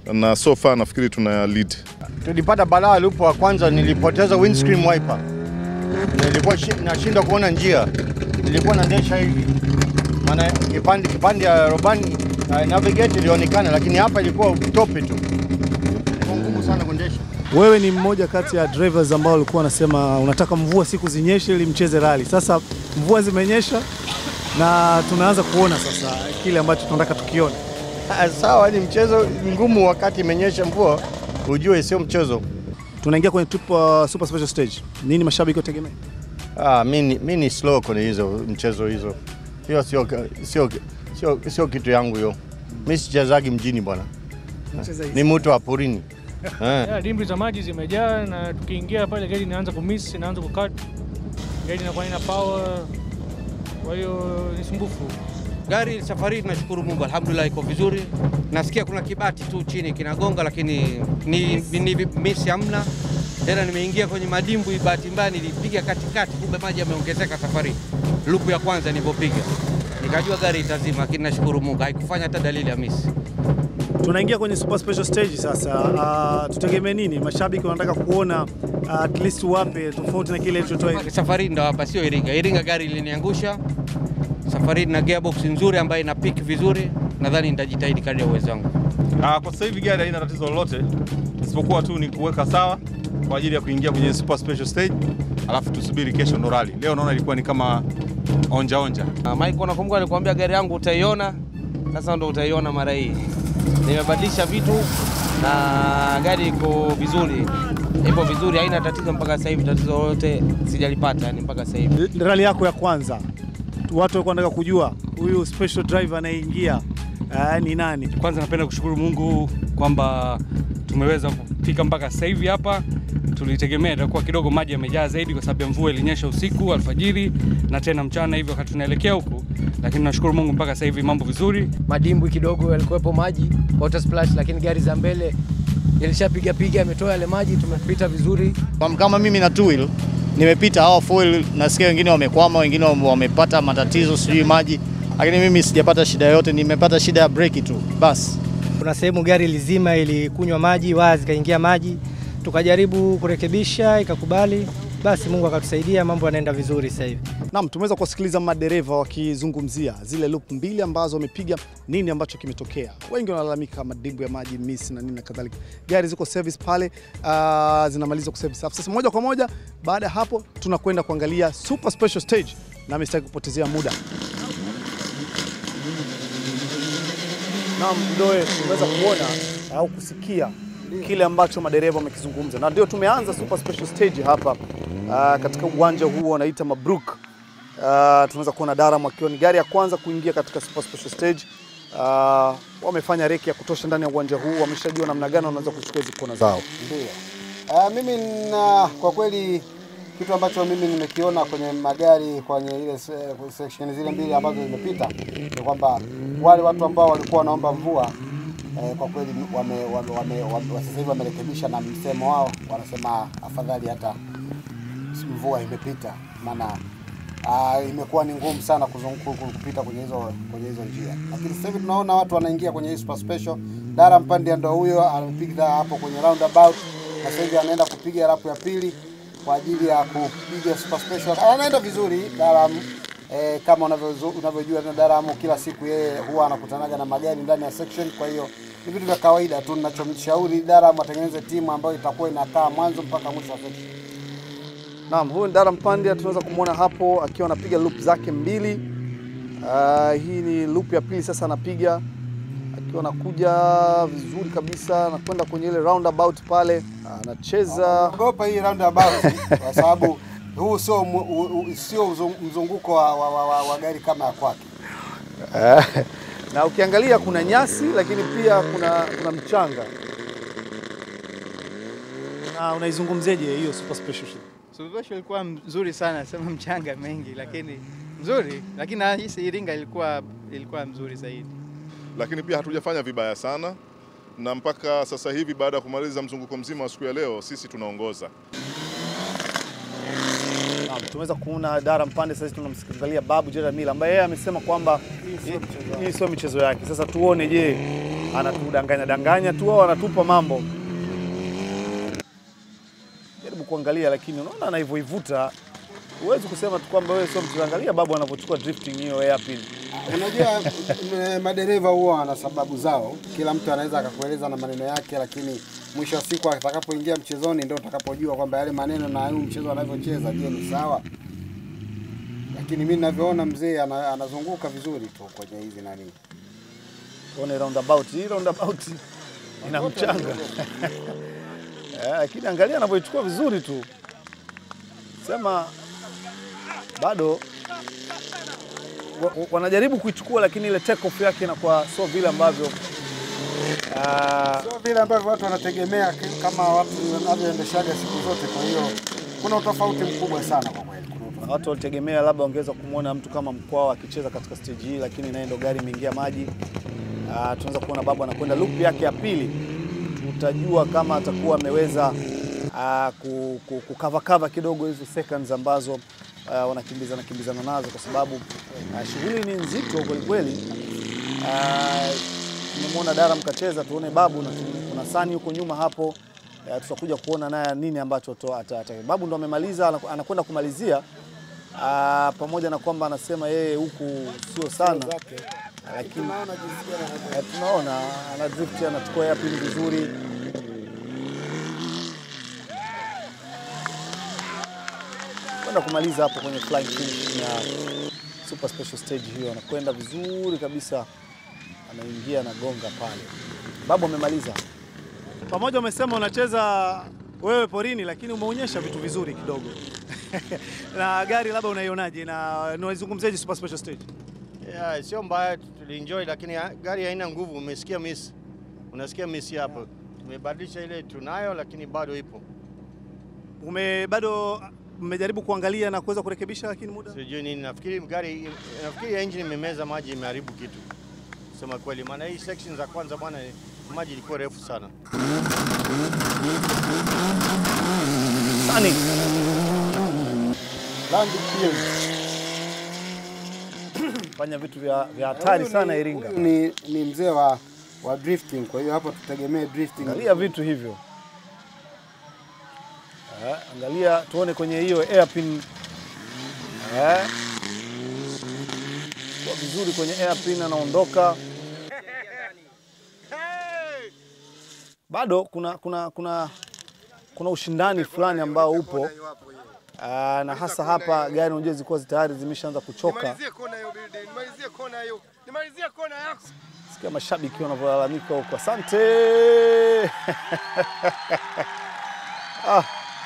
[SPEAKER 3] na so far nafikiri tuna lead.
[SPEAKER 2] Tulipata balaa lupo wa kwanza, nilipoteza windscreen wiper, nilikuwa shi- nashindwa kuona njia, nilikuwa naendesha hivi, maana kipande kipande ya robani uh, navigate ilionekana, lakini hapa ilikuwa tope tu, ilikuwa ngumu sana kuendesha.
[SPEAKER 1] Wewe ni mmoja kati ya drivers ambao walikuwa wanasema unataka mvua siku zinyeshe ili mcheze rally. Sasa mvua zimenyesha na tunaanza kuona sasa kile ambacho tunataka tukione.
[SPEAKER 2] Ah, Sawa, ni mchezo ngumu wakati imenyesha mvua, ujue sio mchezo.
[SPEAKER 1] Tunaingia kwenye tupo, super special stage. Nini mashabiki wategemea?
[SPEAKER 2] Ah, mi ni- mi ni slow kwenye hizo mchezo hizo, hiyo sio sio sio sio kitu yangu hiyo. Mi sichezagi mjini bwana,
[SPEAKER 4] Unacheza hizi.
[SPEAKER 2] ni mtu wa porini eh.
[SPEAKER 4] Yeah, dimbwi za maji zimejaa na tukiingia pale gari inaanza kumiss, inaanza kukat, gari inakuwa ina power, kwa hiyo ni sumbufu.
[SPEAKER 15] Gari safari hii tunashukuru Mungu, alhamdulillah iko vizuri. Nasikia kuna kibati tu chini kinagonga, lakini ni, ni, ni misi hamna tena. Nimeingia kwenye madimbwi, bahati mbaya nilipiga katikati, kumbe maji yameongezeka safari. Lupu ya kwanza nilipopiga nikajua gari itazima, lakini nashukuru Mungu haikufanya hata dalili ya misi.
[SPEAKER 1] Tunaingia kwenye super special stage sasa. Uh, tutegemee nini? Mashabiki wanataka kuona uh, at least wape tofauti na kile ilichotoa hivi.
[SPEAKER 15] Safari ndo hapa, sio Iringa. Iringa gari iliniangusha. Safari na gearbox nzuri ambayo ina pick vizuri, nadhani nitajitahidi kadri ya uwezo wangu.
[SPEAKER 10] Ah, kwa sasa hivi gari haina tatizo lolote isipokuwa tu ni kuweka sawa kwa ajili ya kuingia kwenye super special stage, alafu tusubiri kesho ndo rally. Leo naona ilikuwa ni kama onja onja.
[SPEAKER 15] Ah, Mike, unakumbuka nilikwambia gari yangu utaiona, sasa ndo utaiona mara hii. Nimebadilisha vitu na gari iko vizuri, ipo vizuri, haina tatizo mpaka sasa hivi. Tatizo lolote sijalipata yani mpaka sasa hivi.
[SPEAKER 1] Rally yako ya kwanza, watu walikuwa wanataka kujua huyu special driver anayeingia uh, ni nani?
[SPEAKER 16] Kwanza napenda kushukuru Mungu kwamba tumeweza kufika mpaka sasa hivi hapa. Tulitegemea itakuwa kidogo maji yamejaa zaidi kwa sababu ya mvua ilinyesha usiku alfajiri na tena mchana hivyo wakati tunaelekea huku, lakini nashukuru Mungu mpaka sasa hivi mambo vizuri.
[SPEAKER 17] madimbwi kidogo yalikuwepo maji water splash, lakini gari za mbele ilishapiga piga, ametoa yale maji, tumepita vizuri.
[SPEAKER 18] Kwa- Kama mimi na two wheel nimepita, hao four wheel nasikia wengine wamekwama, wengine wame- wamepata matatizo sijui maji, lakini mimi sijapata shida yoyote, nimepata shida ya breki tu basi.
[SPEAKER 12] Kuna sehemu gari lizima ilikunywa maji, waya zikaingia maji, tukajaribu kurekebisha, ikakubali. Basi Mungu akatusaidia, mambo yanaenda vizuri sasa hivi.
[SPEAKER 1] Naam, tumeweza kuwasikiliza madereva wakizungumzia zile loop mbili ambazo wamepiga, nini ambacho kimetokea. Wengi wanalalamika madimbu ya maji miss na nini na kadhalika. Gari ziko service pale, uh, zinamaliza kuservice. Alafu Sasa moja kwa moja baada ya hapo tunakwenda kuangalia super special stage, na mistaki kupotezea muda. Naam, Mdoe, tumeweza kuona au kusikia kile ambacho madereva wamekizungumza, na ndio tumeanza super special stage hapa uh, katika uwanja huu wanaita Mabruk. Uh, tunaweza kuona Daram akiwa ni gari ya kwanza kuingia katika super special stage. Uh, wamefanya reki ya kutosha ndani ya uwanja huu, wameshajua namna gani wanaweza kuchukua hizi kona zao.
[SPEAKER 13] Ndio. Uh, mimi na kwa kweli kitu ambacho mimi nimekiona kwenye magari kwenye ile se- section zile mbili ambazo zimepita ni kwamba wale watu ambao walikuwa wanaomba mvua eh, kwa kweli wame, wame, wame, wame, sasa hivi wamerekebisha na msemo wao, wanasema afadhali hata mvua imepita, maana uh, imekuwa ni ngumu sana kuzungu- ku- kupita kwenye hizo kwenye hizo njia, lakini sasa hivi tunaona watu wanaingia kwenye hii super special. Dara Mpandia ndo huyo amepiga hapo kwenye roundabout, na sasa hivi anaenda kupiga rapu ya pili kwa ajili ya kupiga super special. Anaenda vizuri Daram. E, kama unavyozu- unavyojua tena Daram kila siku yeye huwa anakutanaga na magari ndani ya section, kwa hiyo ni vitu vya kawaida tu. Ninachomshauri Daram atengeneze timu ambayo itakuwa inakaa mwanzo mpaka mwisho wa section.
[SPEAKER 1] Naam, huyu Ndara Mpandia tunaweza kumwona hapo akiwa anapiga loop zake mbili. Uh, hii ni loop ya pili sasa anapiga akiwa anakuja vizuri kabisa, anakwenda kwenye ile roundabout pale, anacheza
[SPEAKER 13] Ogopa hii roundabout kwa sababu huu sio mu- u- u- sio uzung- mzunguko wa, wa, wa, wa, wa gari kama ya kwake.
[SPEAKER 1] Eh, na ukiangalia kuna nyasi lakini pia kuna, kuna mchanga. Na unaizungumzeje hiyo super special ship?
[SPEAKER 14] Suluhisho ilikuwa mzuri sana, sema mchanga mengi, lakini mzuri, lakini nahisi Iringa ilikuwa ilikuwa mzuri zaidi.
[SPEAKER 3] lakini pia hatujafanya vibaya sana, na mpaka sasa hivi baada ya kumaliza mzunguko mzima wa siku ya leo, sisi tunaongoza.
[SPEAKER 1] Naam, tumeweza kuona Dara Mpande, sasa tunamsikilizalia Babu Jeremila ambaye yeye amesema kwamba hii- hii sio michezo yake. Sasa tuone, je, anatudanganya danganya tu au anatupa mambo. Jaribu kuangalia, lakini unaona anavyoivuta, huwezi kusema tu kwamba wewe sio mchezaji. Angalia babu anavyochukua drifting hiyo hairpin.
[SPEAKER 13] Unajua m- madereva huwa wana sababu zao, kila mtu anaweza akakueleza na maneno yake, lakini mwisho wa siku atakapoingia mchezoni ndio utakapojua kwamba yale maneno na huu mchezo anavyocheza, je, ni sawa? Lakini mimi ninavyoona mzee ana, anazunguka vizuri tu kwenye hizi nani.
[SPEAKER 1] Tuone roundabout, hii roundabout ina mchanga Eh, lakini angalia anavyoichukua vizuri tu, sema bado wa- wa- wanajaribu kuichukua, lakini ile take off yake inakuwa sio vile ambavyo ah,
[SPEAKER 13] Sio vile ambavyo watu wanategemea ki- kama watu wanavyoendeshaga siku zote. Kwa hiyo kuna utofauti mkubwa sana kwa kweli.
[SPEAKER 1] na watu walitegemea labda wangeweza kumwona mtu kama Mkwawa akicheza katika stage hii, lakini naye ndo gari imeingia maji. Ah, tunaweza kuona babu anakwenda loop yake ya pili, tutajua kama atakuwa ameweza ah, ku- ku- kukavakava kidogo hizo seconds ambazo ah, wanakimbizana kimbizana nazo, kwa sababu ah, shughuli ni nzito kwelikweli. Ah, Tumemwona Dara mkacheza, tuone babu na kuna Sani huko nyuma hapo. Eh, tutakuja kuona naye nini ambacho to- ata- ata- babu ndo amemaliza, anaku- anakwenda kumalizia Ah, pamoja na kwamba anasema yeye huku sio sana, lakini eh, tunaona ana drift, anachukua hairpin vizuri. Kwenda kumaliza hapo kwenye flying finish ya super special stage hiyo, anakwenda vizuri kabisa, anaingia na gonga pale. Babu amemaliza. Pamoja umesema unacheza wewe porini, lakini umeonyesha vitu vizuri kidogo na gari labda unaionaje na unaizungumziaje super special stage?
[SPEAKER 2] Yeah, sio mbaya, tulienjoy, lakini ha- gari haina nguvu. Umesikia miss, unasikia miss hapo. Tumebadilisha ile tunayo, lakini bado ipo.
[SPEAKER 1] Ume bado mmejaribu kuangalia na kuweza kurekebisha, lakini muda
[SPEAKER 2] Sijui nini, nafikiri gari, nafikiri engine imemeza maji, imeharibu kitu, kusema kweli, maana hii section za kwanza bwana, maji ilikuwa refu sana.
[SPEAKER 1] Sani
[SPEAKER 13] Randy Kiel.
[SPEAKER 1] fanya vitu vya vya hatari
[SPEAKER 13] Huyu
[SPEAKER 1] sana
[SPEAKER 13] ni-
[SPEAKER 1] Iringa.
[SPEAKER 13] huyu Ni, ni mzee wa, wa drifting, kwa hiyo hapo tutegemee drifting.
[SPEAKER 1] Angalia vitu hivyo. Eh, angalia tuone kwenye hiyo airpin. Eh. Kwa vizuri kwenye airpin anaondoka. Bado kuna kuna kuna kuna ushindani fulani ambao upo. Ah, na hasa hapa gari unajua zilikuwa tayari zimeshaanza kuchoka.
[SPEAKER 19] Nimalizie kona hiyo building, nimalizie kona hiyo. Nimalizie kona yako.
[SPEAKER 1] Sikia mashabiki wanavyolalamika huko. Asante. ah,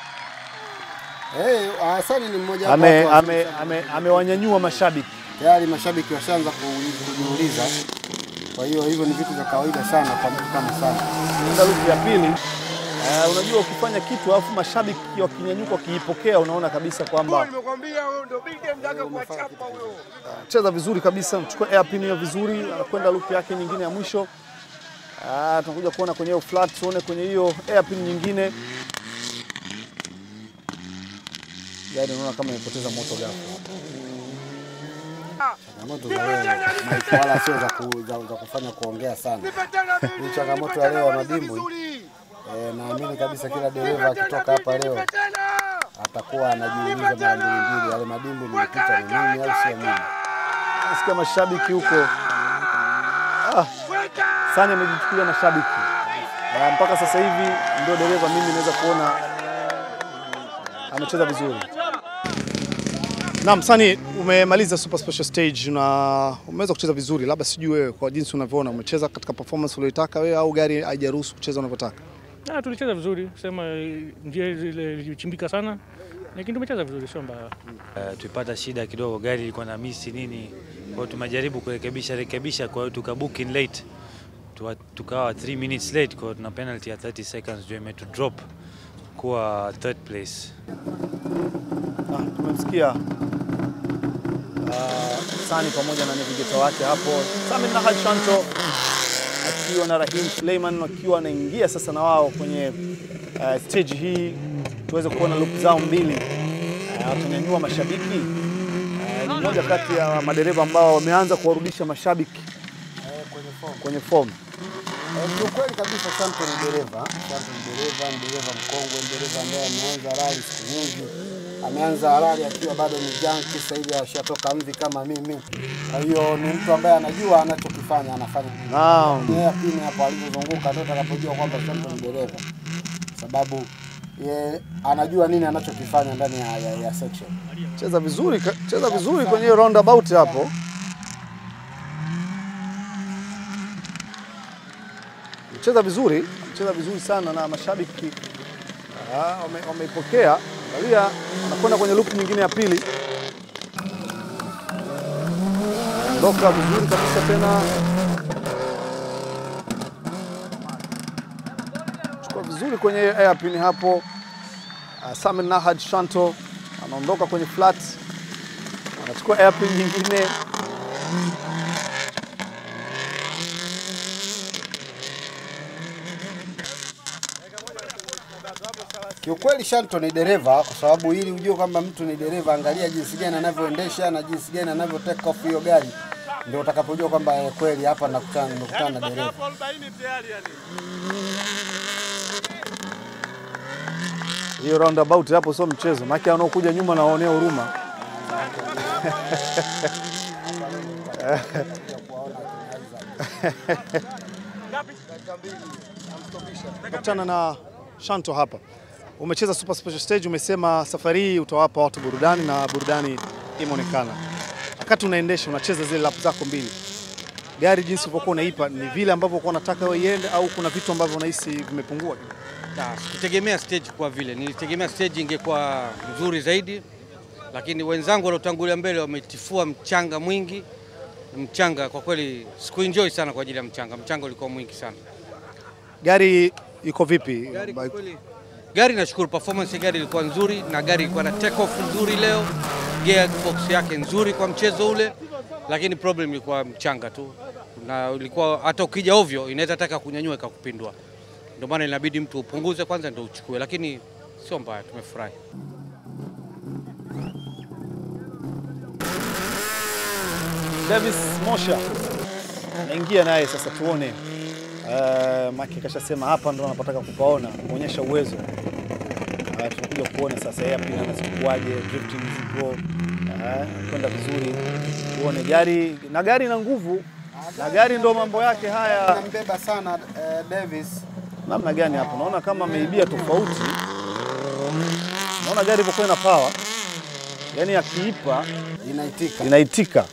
[SPEAKER 13] Hey, Hasani ni mmoja wapo
[SPEAKER 1] ame,
[SPEAKER 13] watu wa-
[SPEAKER 1] ame, ame, amewanyanyua mashabiki.
[SPEAKER 13] tayari mashabiki washaanza ku- kujiuliza. Kwa hiyo hivyo ni vitu vya kawaida sana kwa mtu kama sana.
[SPEAKER 1] Nenda lupu ya pili. Uh, unajua ukifanya kitu alafu mashabiki wakinyanyuka wakiipokea, unaona kabisa kwamba
[SPEAKER 19] Nimekwambia huyo ndio big game mtaka kuwachapa huyo.
[SPEAKER 1] cheza vizuri kabisa, mchukua airpin hiyo vizuri, anakwenda loop yake nyingine ya mwisho. Ah, tunakuja kuona kwenye hiyo flat, tuone kwenye hiyo airpin nyingine. Gari unaona kama imepoteza moto ghafla.
[SPEAKER 13] Changamoto za leo Mike, wala sio za, ku, za, za kufanya kuongea sana. Ni changamoto ya leo ya madimbwi. Eh, naamini kabisa kila dereva akitoka hapa leo atakuwa anajiuliza mara mbili mbili, yale madimbwi nimepita ni mimi au sio mimi?
[SPEAKER 1] Nasikia mashabiki huko. Ah, Sani amejichukulia mashabiki. Ah, mpaka sasa hivi ndio dereva mimi naweza kuona amecheza vizuri. Naam, Sani umemaliza super special stage na umeweza kucheza vizuri, labda sijui wewe kwa jinsi unavyoona umecheza katika performance uliyoitaka wewe au gari haijaruhusu kucheza unavyotaka?
[SPEAKER 4] Ah, tulicheza vizuri, sema eh, njia ile ilichimbika sana, lakini tumecheza vizuri, sio mbaya.
[SPEAKER 20] Uh, tulipata shida kidogo, gari ilikuwa na misi nini, kwa hiyo tumejaribu kurekebisha rekebisha, kwa hiyo tukabook in late Tuwa- tukawa 3 minutes late, kwa hiyo tuna penalty ya 30 seconds ndio imetu drop kuwa third place.
[SPEAKER 1] Ah, tumemsikia ah, Sani pamoja na navigator wake hapo Sami Nahal Shanto akiwa na Rahim Suleiman wakiwa wanaingia sasa na wao kwenye uh, stage hii tuweze kuona loop zao mbili uh, watanyanyua mashabiki uh, ni moja kati ya madereva ambao wameanza kuwarudisha mashabiki kwenye form.
[SPEAKER 13] Eh, kiukweli kabisa Shanto ni dereva. Shanto ni dereva, ni dereva mkongwe, ni dereva ambaye ameanza rali siku nyingi. Ameanza rali akiwa bado ni junkie, sasa hivi ashatoka mvi kama mimi. Kwa hiyo ni mtu ambaye anajua anachokifanya, anafanya.
[SPEAKER 1] Naam.
[SPEAKER 13] Yeye pini hapo alivyozunguka ndio atakapojua kwamba Shanto ni dereva. Sababu ye anajua nini anachokifanya ndani ya, ya, ya section.
[SPEAKER 1] Cheza vizuri, ka- cheza vizuri kwenye hiyo roundabout hapo. Cheza vizuri, cheza vizuri sana na mashabiki ah, wame- wameipokea. Angalia, anakwenda kwenye loop nyingine ya pili. Ondoka vizuri kabisa tena. Chukua vizuri kwenye airpin hapo. Uh, Samin Nahad Shanto anaondoka kwenye flat, anachukua airpin nyingine.
[SPEAKER 13] Kiukweli Shanto ni dereva, kwa sababu ili ujue kwamba mtu ni dereva, angalia jinsi gani anavyoendesha na jinsi gani anavyo take off hiyo gari, ndio utakapojua kwamba eh, kweli hapa nakutana nimekutana na dereva.
[SPEAKER 1] Hiyo roundabout hapo sio mchezo, maana wanaokuja nyuma nawaonea huruma. Nakutana na Shanto hapa. Umecheza Super Special Stage, umesema safari hii utawapa watu burudani na burudani imeonekana. Wakati unaendesha unacheza zile lap zako mbili, gari jinsi ulivyokuwa unaipa ni vile ambavyo ulikuwa unataka wewe iende, au kuna vitu ambavyo unahisi vimepungua?
[SPEAKER 15] Na, Sikutegemea stage kwa vile, nilitegemea stage ingekuwa nzuri zaidi, lakini wenzangu waliotangulia mbele wametifua mchanga mwingi. Mchanga kwa kweli sikuenjoy sana kwa ajili ya mchanga, mchanga ulikuwa mwingi sana.
[SPEAKER 1] Gari iko vipi?
[SPEAKER 15] Gari kwa kweli, gari nashukuru, performance ya gari ilikuwa nzuri na gari ilikuwa na take off nzuri leo, gearbox yake nzuri kwa mchezo ule, lakini problem ilikuwa mchanga tu, na ilikuwa hata ukija ovyo inaweza taka kunyanyua ikakupindua, ndio maana inabidi mtu upunguze kwanza ndio uchukue, lakini sio mbaya, tumefurahi.
[SPEAKER 1] Davis Mosha naingia naye sasa, tuone uh, Maki kashasema hapa ndo anapotaka kupaona kuonyesha uwezo. Uh, tunakuja kuona sasa yeye pia anazikuaje, drifting zipo uh, kwenda vizuri, tuone gari na gari na nguvu na gari ndo mambo yake haya.
[SPEAKER 13] Anambeba sana eh, Davis.
[SPEAKER 1] Namna gani hapo, naona kama ameibia tofauti. Naona gari ilivyokuwa ina power, yani akiipa
[SPEAKER 13] inaitika,
[SPEAKER 1] inaitika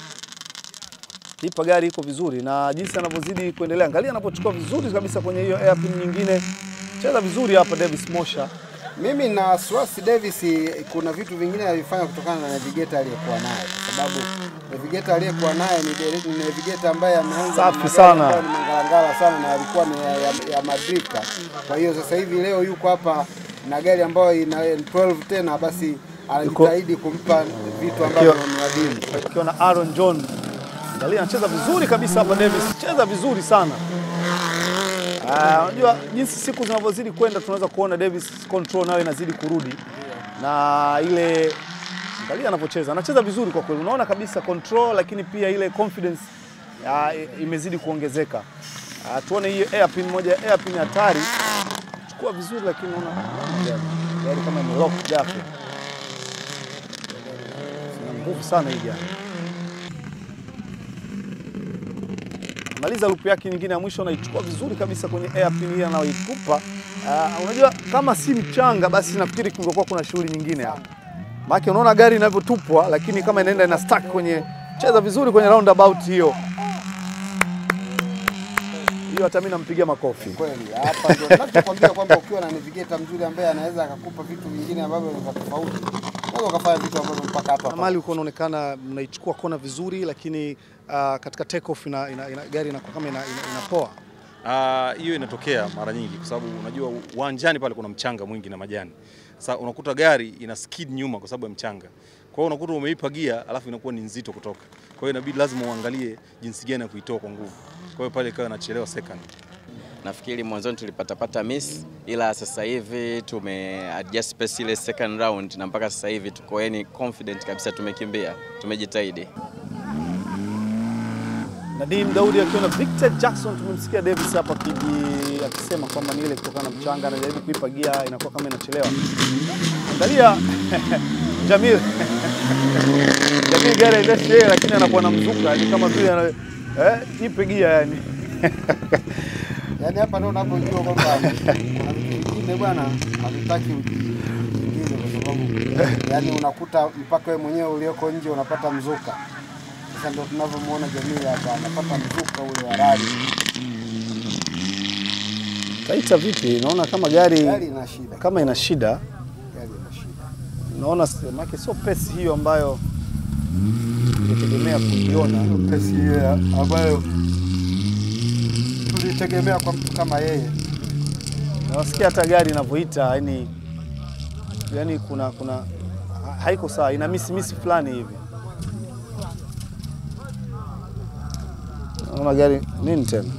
[SPEAKER 1] ipa gari iko vizuri, na jinsi anavyozidi kuendelea, angalia anapochukua vizuri kabisa kwenye hiyo airpin nyingine. Cheza vizuri hapa Davis Mosha.
[SPEAKER 13] Mimi na wasiwasi Davis, kuna vitu vingine alifanya kutokana na navigator aliyekuwa naye, kwa sababu navigator aliyekuwa naye ni dere- ni navigator ambaye ameanza
[SPEAKER 1] Safi
[SPEAKER 13] na magari
[SPEAKER 1] sana.
[SPEAKER 13] ambayo ni mangalangala sana na alikuwa ni ya, ya, ya madrika. Kwa hiyo sasa hivi leo yuko hapa na gari ambayo ina 12 tena, basi anajitahidi kumpa vitu ambavyo ni adimu.
[SPEAKER 1] Akiwa na Aaron John, angalia anacheza vizuri kabisa hapa Davis, cheza vizuri sana. Ah, Unajua jinsi siku zinavyozidi kwenda tunaweza kuona Davis control nayo inazidi kurudi na ile angalia anavyocheza, anacheza vizuri kwa kweli, unaona kabisa control, lakini pia ile confidence ah, i- imezidi kuongezeka. Ah, tuone hiyo airpin moja, airpin hatari, chukua vizuri, lakini unaona unaona gari gari kama imelock ghafla, ina nguvu sana hii gari. maliza lupu yake nyingine ya mwisho anaichukua vizuri kabisa kwenye airpin hii anayoitupa. Uh, unajua kama si mchanga basi nafikiri kungekuwa kuna shughuli nyingine hapa. Maana unaona gari inavyotupwa lakini kama inaenda ina stuck kwenye cheza vizuri kwenye roundabout hiyo. Hiyo hata mimi nampigia makofi.
[SPEAKER 13] Kweli hapa ndio ninachokwambia kwamba ukiwa na navigator mzuri ambaye anaweza akakupa vitu vingine ambavyo ni vya tofauti, unaweza ukafanya vitu ambavyo mpaka hapa hapa.
[SPEAKER 1] Mali uko unaonekana mnaichukua kona vizuri lakini uh, katika take off ina, ina, ina, gari inakuwa kama ina, ina, inapoa.
[SPEAKER 10] Ah, hiyo inatokea mara nyingi kwa sababu unajua uwanjani pale kuna mchanga mwingi na majani. Sasa unakuta gari ina skid nyuma kwa sababu ya mchanga. Kwa hiyo unakuta umeipa gia alafu inakuwa ni nzito kutoka. Kwa hiyo inabidi lazima uangalie jinsi gani ya kuitoa kwa nguvu. Kwa hiyo pale ikawa inachelewa second.
[SPEAKER 21] Nafikiri mwanzoni tulipatapata miss, ila sasa hivi tume adjust pace ile second round, na mpaka sasa hivi tuko yani confident kabisa, tumekimbia, tumejitahidi.
[SPEAKER 1] Nadim Daudi akiwa na Victor Jackson. Tumemsikia Davis hapa akiji- akisema kwamba ni ile kutokana na mchanga, anajaribu kuipa gia, inakuwa kama inachelewa. Angalia Jamil Jamil gari haiendeshi yeye, lakini anakuwa na mzuka, ni kama vile ana eh, ipe gia yani.
[SPEAKER 13] Yaani hapa ndio unapojua kwamba kuna vitu vingine bwana havitaki ujiingize kwa sababu yaani unakuta mpaka wewe mwenyewe ulioko nje unapata mzuka. Sasa ndio tunavyomwona Jamii hapa anapata mzuka ule wa rali.
[SPEAKER 1] Taita vipi? Naona kama gari
[SPEAKER 13] Gari ina shida.
[SPEAKER 1] kama ina shida.
[SPEAKER 13] Gari ina shida.
[SPEAKER 1] Naona make sio pesi hiyo ambayo tulitegemea kuiona.
[SPEAKER 13] Pesi hiyo ya- ambayo tulitegemea kwa mtu kama yeye.
[SPEAKER 1] Nawasikia hata gari inavyoita, yani yani kuna kuna ha- haiko sawa, ina misi misi fulani hivi. Naona gari nini tena,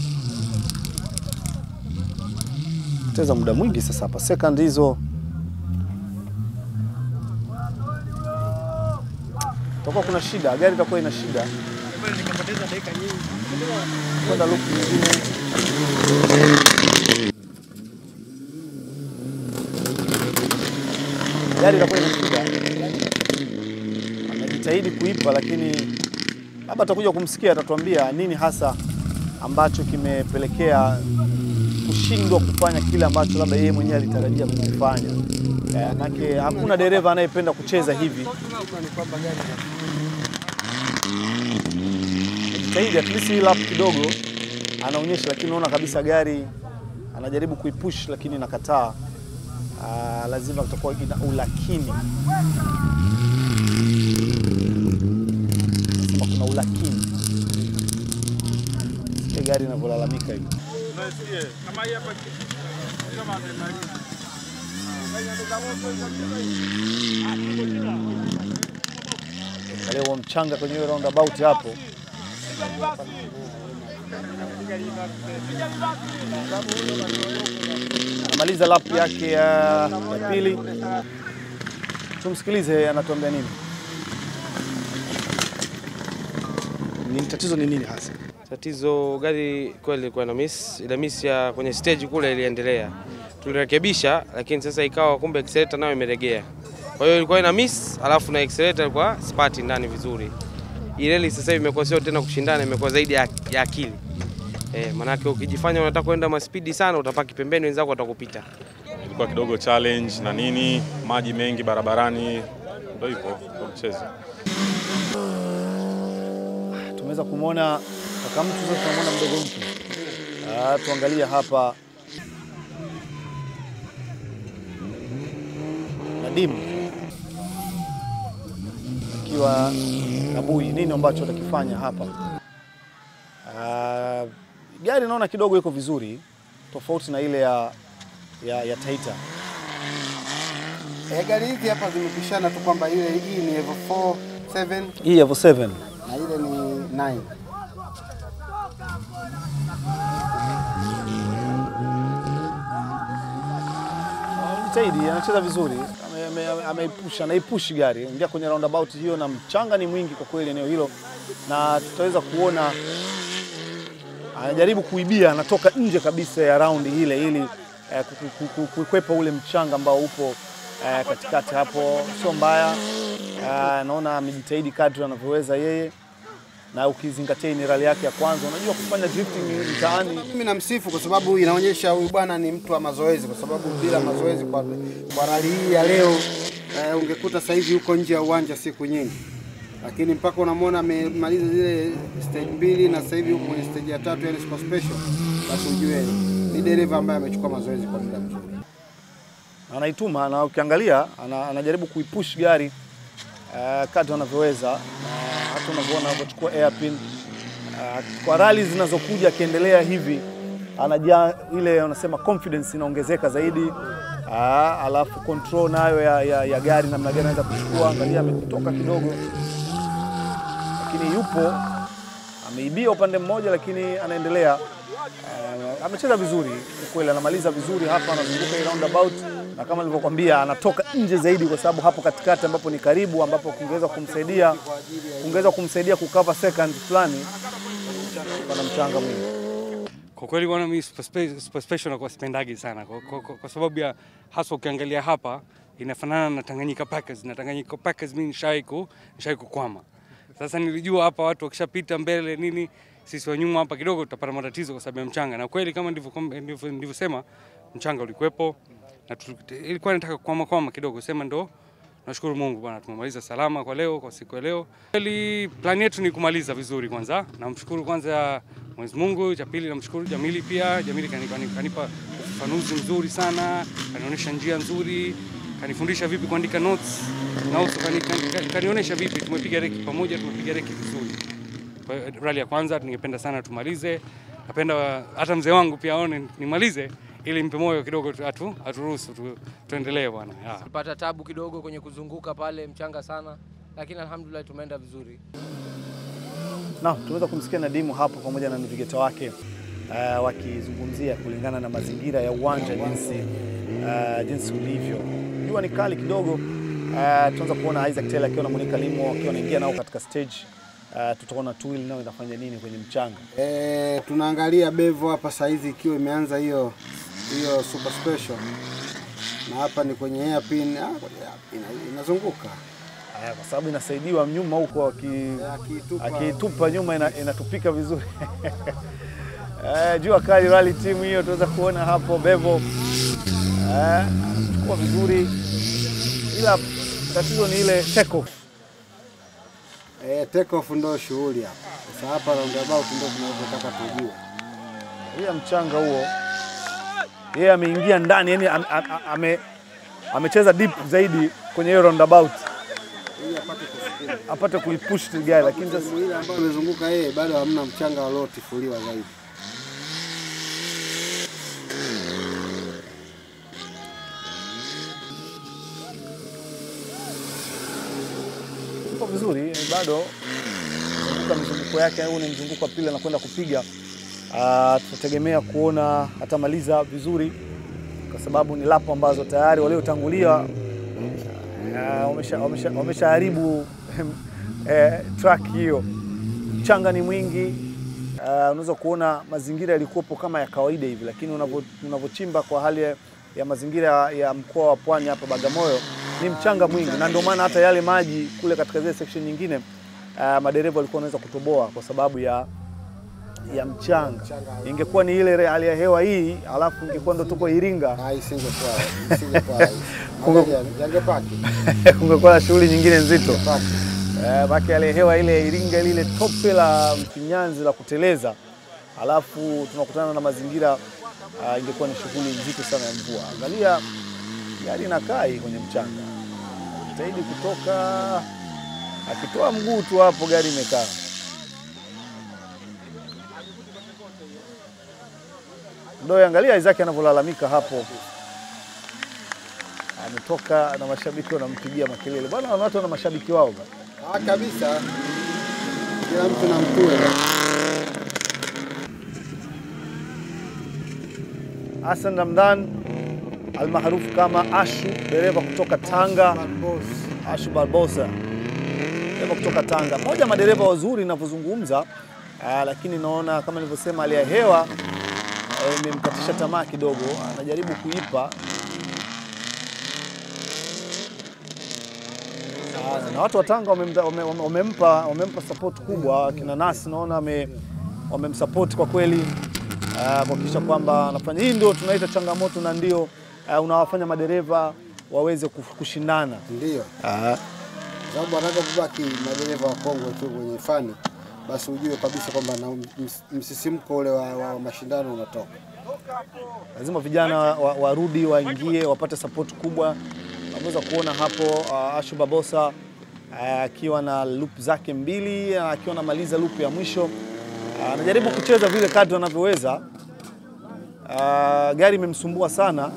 [SPEAKER 1] teza muda mwingi sasa hapa, second hizo itakuwa kuna shida, gari itakuwa ina shida kwenda loop nyingine. gari itakuwa ina shida. Anajitahidi kuipa, lakini labda atakuja kumsikia, atatuambia nini hasa ambacho kimepelekea kushindwa kufanya kile ambacho labda yeye mwenyewe alitarajia kukifanya. Eh, Manake hakuna dereva anayependa kucheza hivi. Anajitahidi at least hii lap kidogo anaonyesha, lakini unaona kabisa gari anajaribu kuipush, lakini inakataa. Ah, lazima kutakuwa ina ulakini. Lazima kuna ulakini. Sikia gari inavyolalamika hivi. Angalia huo mchanga kwenye hiyo roundabout hapo. Anamaliza lap yake ya, ya pili. Tumsikilize anatuambia nini. Ni tatizo ni nini hasa?
[SPEAKER 5] Tatizo gari kweli ilikuwa na miss, ile miss ya kwenye stage kule iliendelea. Tulirekebisha lakini sasa ikawa kumbe accelerator nayo imeregea. Kwa hiyo ilikuwa ina miss, alafu na accelerator ilikuwa spati ndani vizuri. Ile rally sasa hivi imekuwa sio tena kushindana, imekuwa zaidi ya, ya akili. Eh, manake ukijifanya unataka kwenda maspidi sana utapaki pembeni, wenzako watakupita.
[SPEAKER 10] Ilikuwa kidogo challenge na nini, maji mengi barabarani, ndio hivyo kwa mchezo.
[SPEAKER 1] Tumeweza kumwona kaka mtu, sasa tunamwona mdogo mtu. Ah, tuangalie hapa Nadim akiwa Kabui, nini ambacho atakifanya hapa? Ah, gari naona kidogo iko vizuri tofauti na ile ya, ya, ya Taita.
[SPEAKER 13] Eh, gari hizi hapa zimepishana tu kwamba ile hii ni Evo 4 7
[SPEAKER 1] Hii Evo 7
[SPEAKER 13] na ile ni 9.
[SPEAKER 1] Jitahidi, anacheza vizuri, ame- ame- ame- ameipusha, anaipushi gari ingia kwenye roundabout hiyo, na mchanga ni mwingi kwa kweli eneo hilo, na tutaweza kuona anajaribu kuibia, anatoka nje kabisa ya raundi ile ili eh, ku- ku- ku- kukwepa ule mchanga ambao upo eh, katikati hapo. Sio mbaya, Eh, naona amejitahidi kadri anavyoweza yeye, na ukizingatia hii ni rali yake ya kwanza, unajua kufanya drifting mtaani
[SPEAKER 13] Mimi namsifu kwa sababu inaonyesha huyu bwana ni mtu wa mazoezi, kwa sababu bila mazoezi kwa, kwa rali hii ya leo eh, ungekuta sasa hivi yuko nje ya uwanja siku nyingi, lakini mpaka unamwona amemaliza zile stage mbili na sasa hivi yuko kwenye stage ya tatu, yani super special, basi ujue ni dereva ambaye amechukua mazoezi kwa muda mzuri.
[SPEAKER 1] anaituma na ukiangalia ana, anajaribu kuipush gari uh, kadri anavyoweza uh, hata unavyoona anavyochukua airpin uh, kwa rali zinazokuja akiendelea hivi anajaa ile wanasema confidence inaongezeka zaidi uh, alafu control nayo ya, ya, ya gari namna gani anaweza kuchukua. Angalia ametoka kidogo, lakini yupo ameibia upande mmoja, lakini anaendelea uh, amecheza vizuri kwa kweli, anamaliza vizuri hapa, anazunguka hii roundabout na kama nilivyokuambia anatoka nje zaidi, kwa sababu hapo katikati ambapo ni karibu, ambapo kungeweza kumsaidia kungeweza kumsaidia kukava second fulani pana mchanga mwingi?
[SPEAKER 16] Kwa kweli bwana, mimi super spe- super special nakuwa sipendagi sana kwa, kwa, kwa, kwa sababu ya hasa ukiangalia hapa inafanana na Tanganyika Packers na Tanganyika Packers mimi nishai ku nishai kukwama. Sasa nilijua hapa watu wakishapita mbele nini, sisi wa nyuma hapa kidogo tutapata matatizo kwa sababu ya mchanga, na kweli kama ndivyo ndivyo- nilivyosema, mchanga ulikuwepo na tu- ilikuwa nataka kukwama kwama kidogo, sema ndo Nashukuru Mungu bwana, tumemaliza salama kwa leo, kwa siku ya leo. Kweli plani yetu ni kumaliza vizuri kwanza. Namshukuru kwanza Mwenyezi Mungu, cha pili namshukuru Jamili pia. Jamili kani- kani- kanipa ufafanuzi mzuri sana, kanionyesha njia nzuri, kanifundisha vipi kuandika notes na also kani- kani- kani- kanionyesha vipi tumepiga reki pamoja, tumepiga reki vizuri. Kwa hiyo rally ya kwanza ningependa sana tumalize. Napenda hata mzee wangu pia aone nimalize ili mpe moyo kidogo tu- atu aturuhusu tu, tuendelee bwana. Yeah.
[SPEAKER 17] Tulipata tabu kidogo kwenye kuzunguka pale, mchanga sana, lakini alhamdulillah tumeenda vizuri.
[SPEAKER 1] Naam, tumeweza kumsikia Nadimu hapo pamoja na navigeta wake uh, wakizungumzia kulingana na mazingira ya uwanja jinsi uh, jinsi ulivyo. Jua ni kali kidogo. Uh, tunaanza kuona Isaac Taylor akiwa na Monica Limo wakiwa wanaingia nao katika stage. Uh, tutaona Tuil nao inafanya nini kwenye mchanga.
[SPEAKER 13] E, tunaangalia Bevo hapa saizi ikiwa imeanza hiyo hiyo super special, na hapa ni kwenye hairpin, ah, kwenye hairpin, inazunguka
[SPEAKER 1] Haya, kwa sababu inasaidiwa nyuma huko aki- akiitupa nyuma ina, inatupika vizuri. Eh, jua kali rally team hiyo tunaweza kuona hapo Bevo eh, anachukua vizuri, ila tatizo ni ile take off.
[SPEAKER 13] e, take off ndo shughuli hapa. Sasa hapa roundabout ndo tunavyotaka tujue.
[SPEAKER 1] Ile mchanga huo yeye ameingia ndani, yani am, am, ame, amecheza deep zaidi kwenye hiyo roundabout
[SPEAKER 13] Ili apate kusukuma.
[SPEAKER 1] apate kuipush gari, lakini sasa
[SPEAKER 13] Sehemu ile ambayo imezunguka yeye bado hamna mchanga waliotifuliwa zaidi.
[SPEAKER 1] Iko vizuri bado mzunguka mizunguko yake, huu ni mzunguko wa pili anakwenda kupiga. Ah, tutategemea kuona atamaliza vizuri, kwa sababu ni lapo ambazo tayari waliotangulia ah, wamesha- wamesha- wameshaharibu eh, track hiyo. Mchanga ni mwingi. Ah, unaweza kuona mazingira yalikuwepo kama ya kawaida hivi, lakini unavyo- unavyochimba kwa hali ya, ya mazingira ya mkoa wa Pwani hapa Bagamoyo ni mchanga mwingi, na ndio maana hata yale maji kule katika zile section nyingine uh, madereva walikuwa wanaweza kutoboa kwa sababu ya ya mchanga. Ingekuwa ni ile hali ya hewa hii, alafu ingekuwa ndo tuko Iringa,
[SPEAKER 13] isingekuwa isingekuwa
[SPEAKER 1] Kunge-
[SPEAKER 13] yangepaki
[SPEAKER 1] kungekuwa na shughuli nyingine nzito. Eh, Baki yale hewa ile ya Iringa lile tope la mfinyanzi la kuteleza, alafu tunakutana na mazingira uh, ingekuwa ni shughuli nzito sana ya mvua. Angalia gari inakaa hii kwenye mchanga, jitahidi kutoka, akitoa mguu tu hapo gari imekaa. Ndio angalia Isaac anavyolalamika hapo, ametoka na mashabiki wanampigia makelele. Bwana, watu wana mashabiki wao bwana.
[SPEAKER 13] Ah, kabisa. Kila mtu na mtue.
[SPEAKER 1] Hassan Ramdan almaarufu kama Ashu, dereva kutoka Tanga. Ashu Barbosa, dereva kutoka Tanga, mmoja wa madereva wazuri ninavyozungumza, ah, lakini naona kama nilivyosema, hali ya hewa eh, imemkatisha tamaa kidogo, anajaribu kuipa Ah, na watu wa Tanga wamempa wame, wame, wamempa wamempa support kubwa. Kina Nasi naona wame wamemsupport kwa kweli ah, kuhakikisha kwamba anafanya hii, ndio tunaita changamoto na ndio ah, unawafanya madereva waweze kuf- kushindana.
[SPEAKER 13] Ndio.
[SPEAKER 1] Ah,
[SPEAKER 13] sababu wanapobaki madereva wakongwe tu kwenye fani, basi ujue kabisa kwamba na ms- msisimko ule wa, wa mashindano unatoka.
[SPEAKER 1] lazima vijana wa- warudi waingie wapate support kubwa. Unaweza kuona hapo uh, Ashu Babosa uh, akiwa na loop zake mbili uh, akiwa anamaliza loop ya mwisho uh, anajaribu kucheza vile kadri anavyoweza. Uh, gari imemsumbua sana,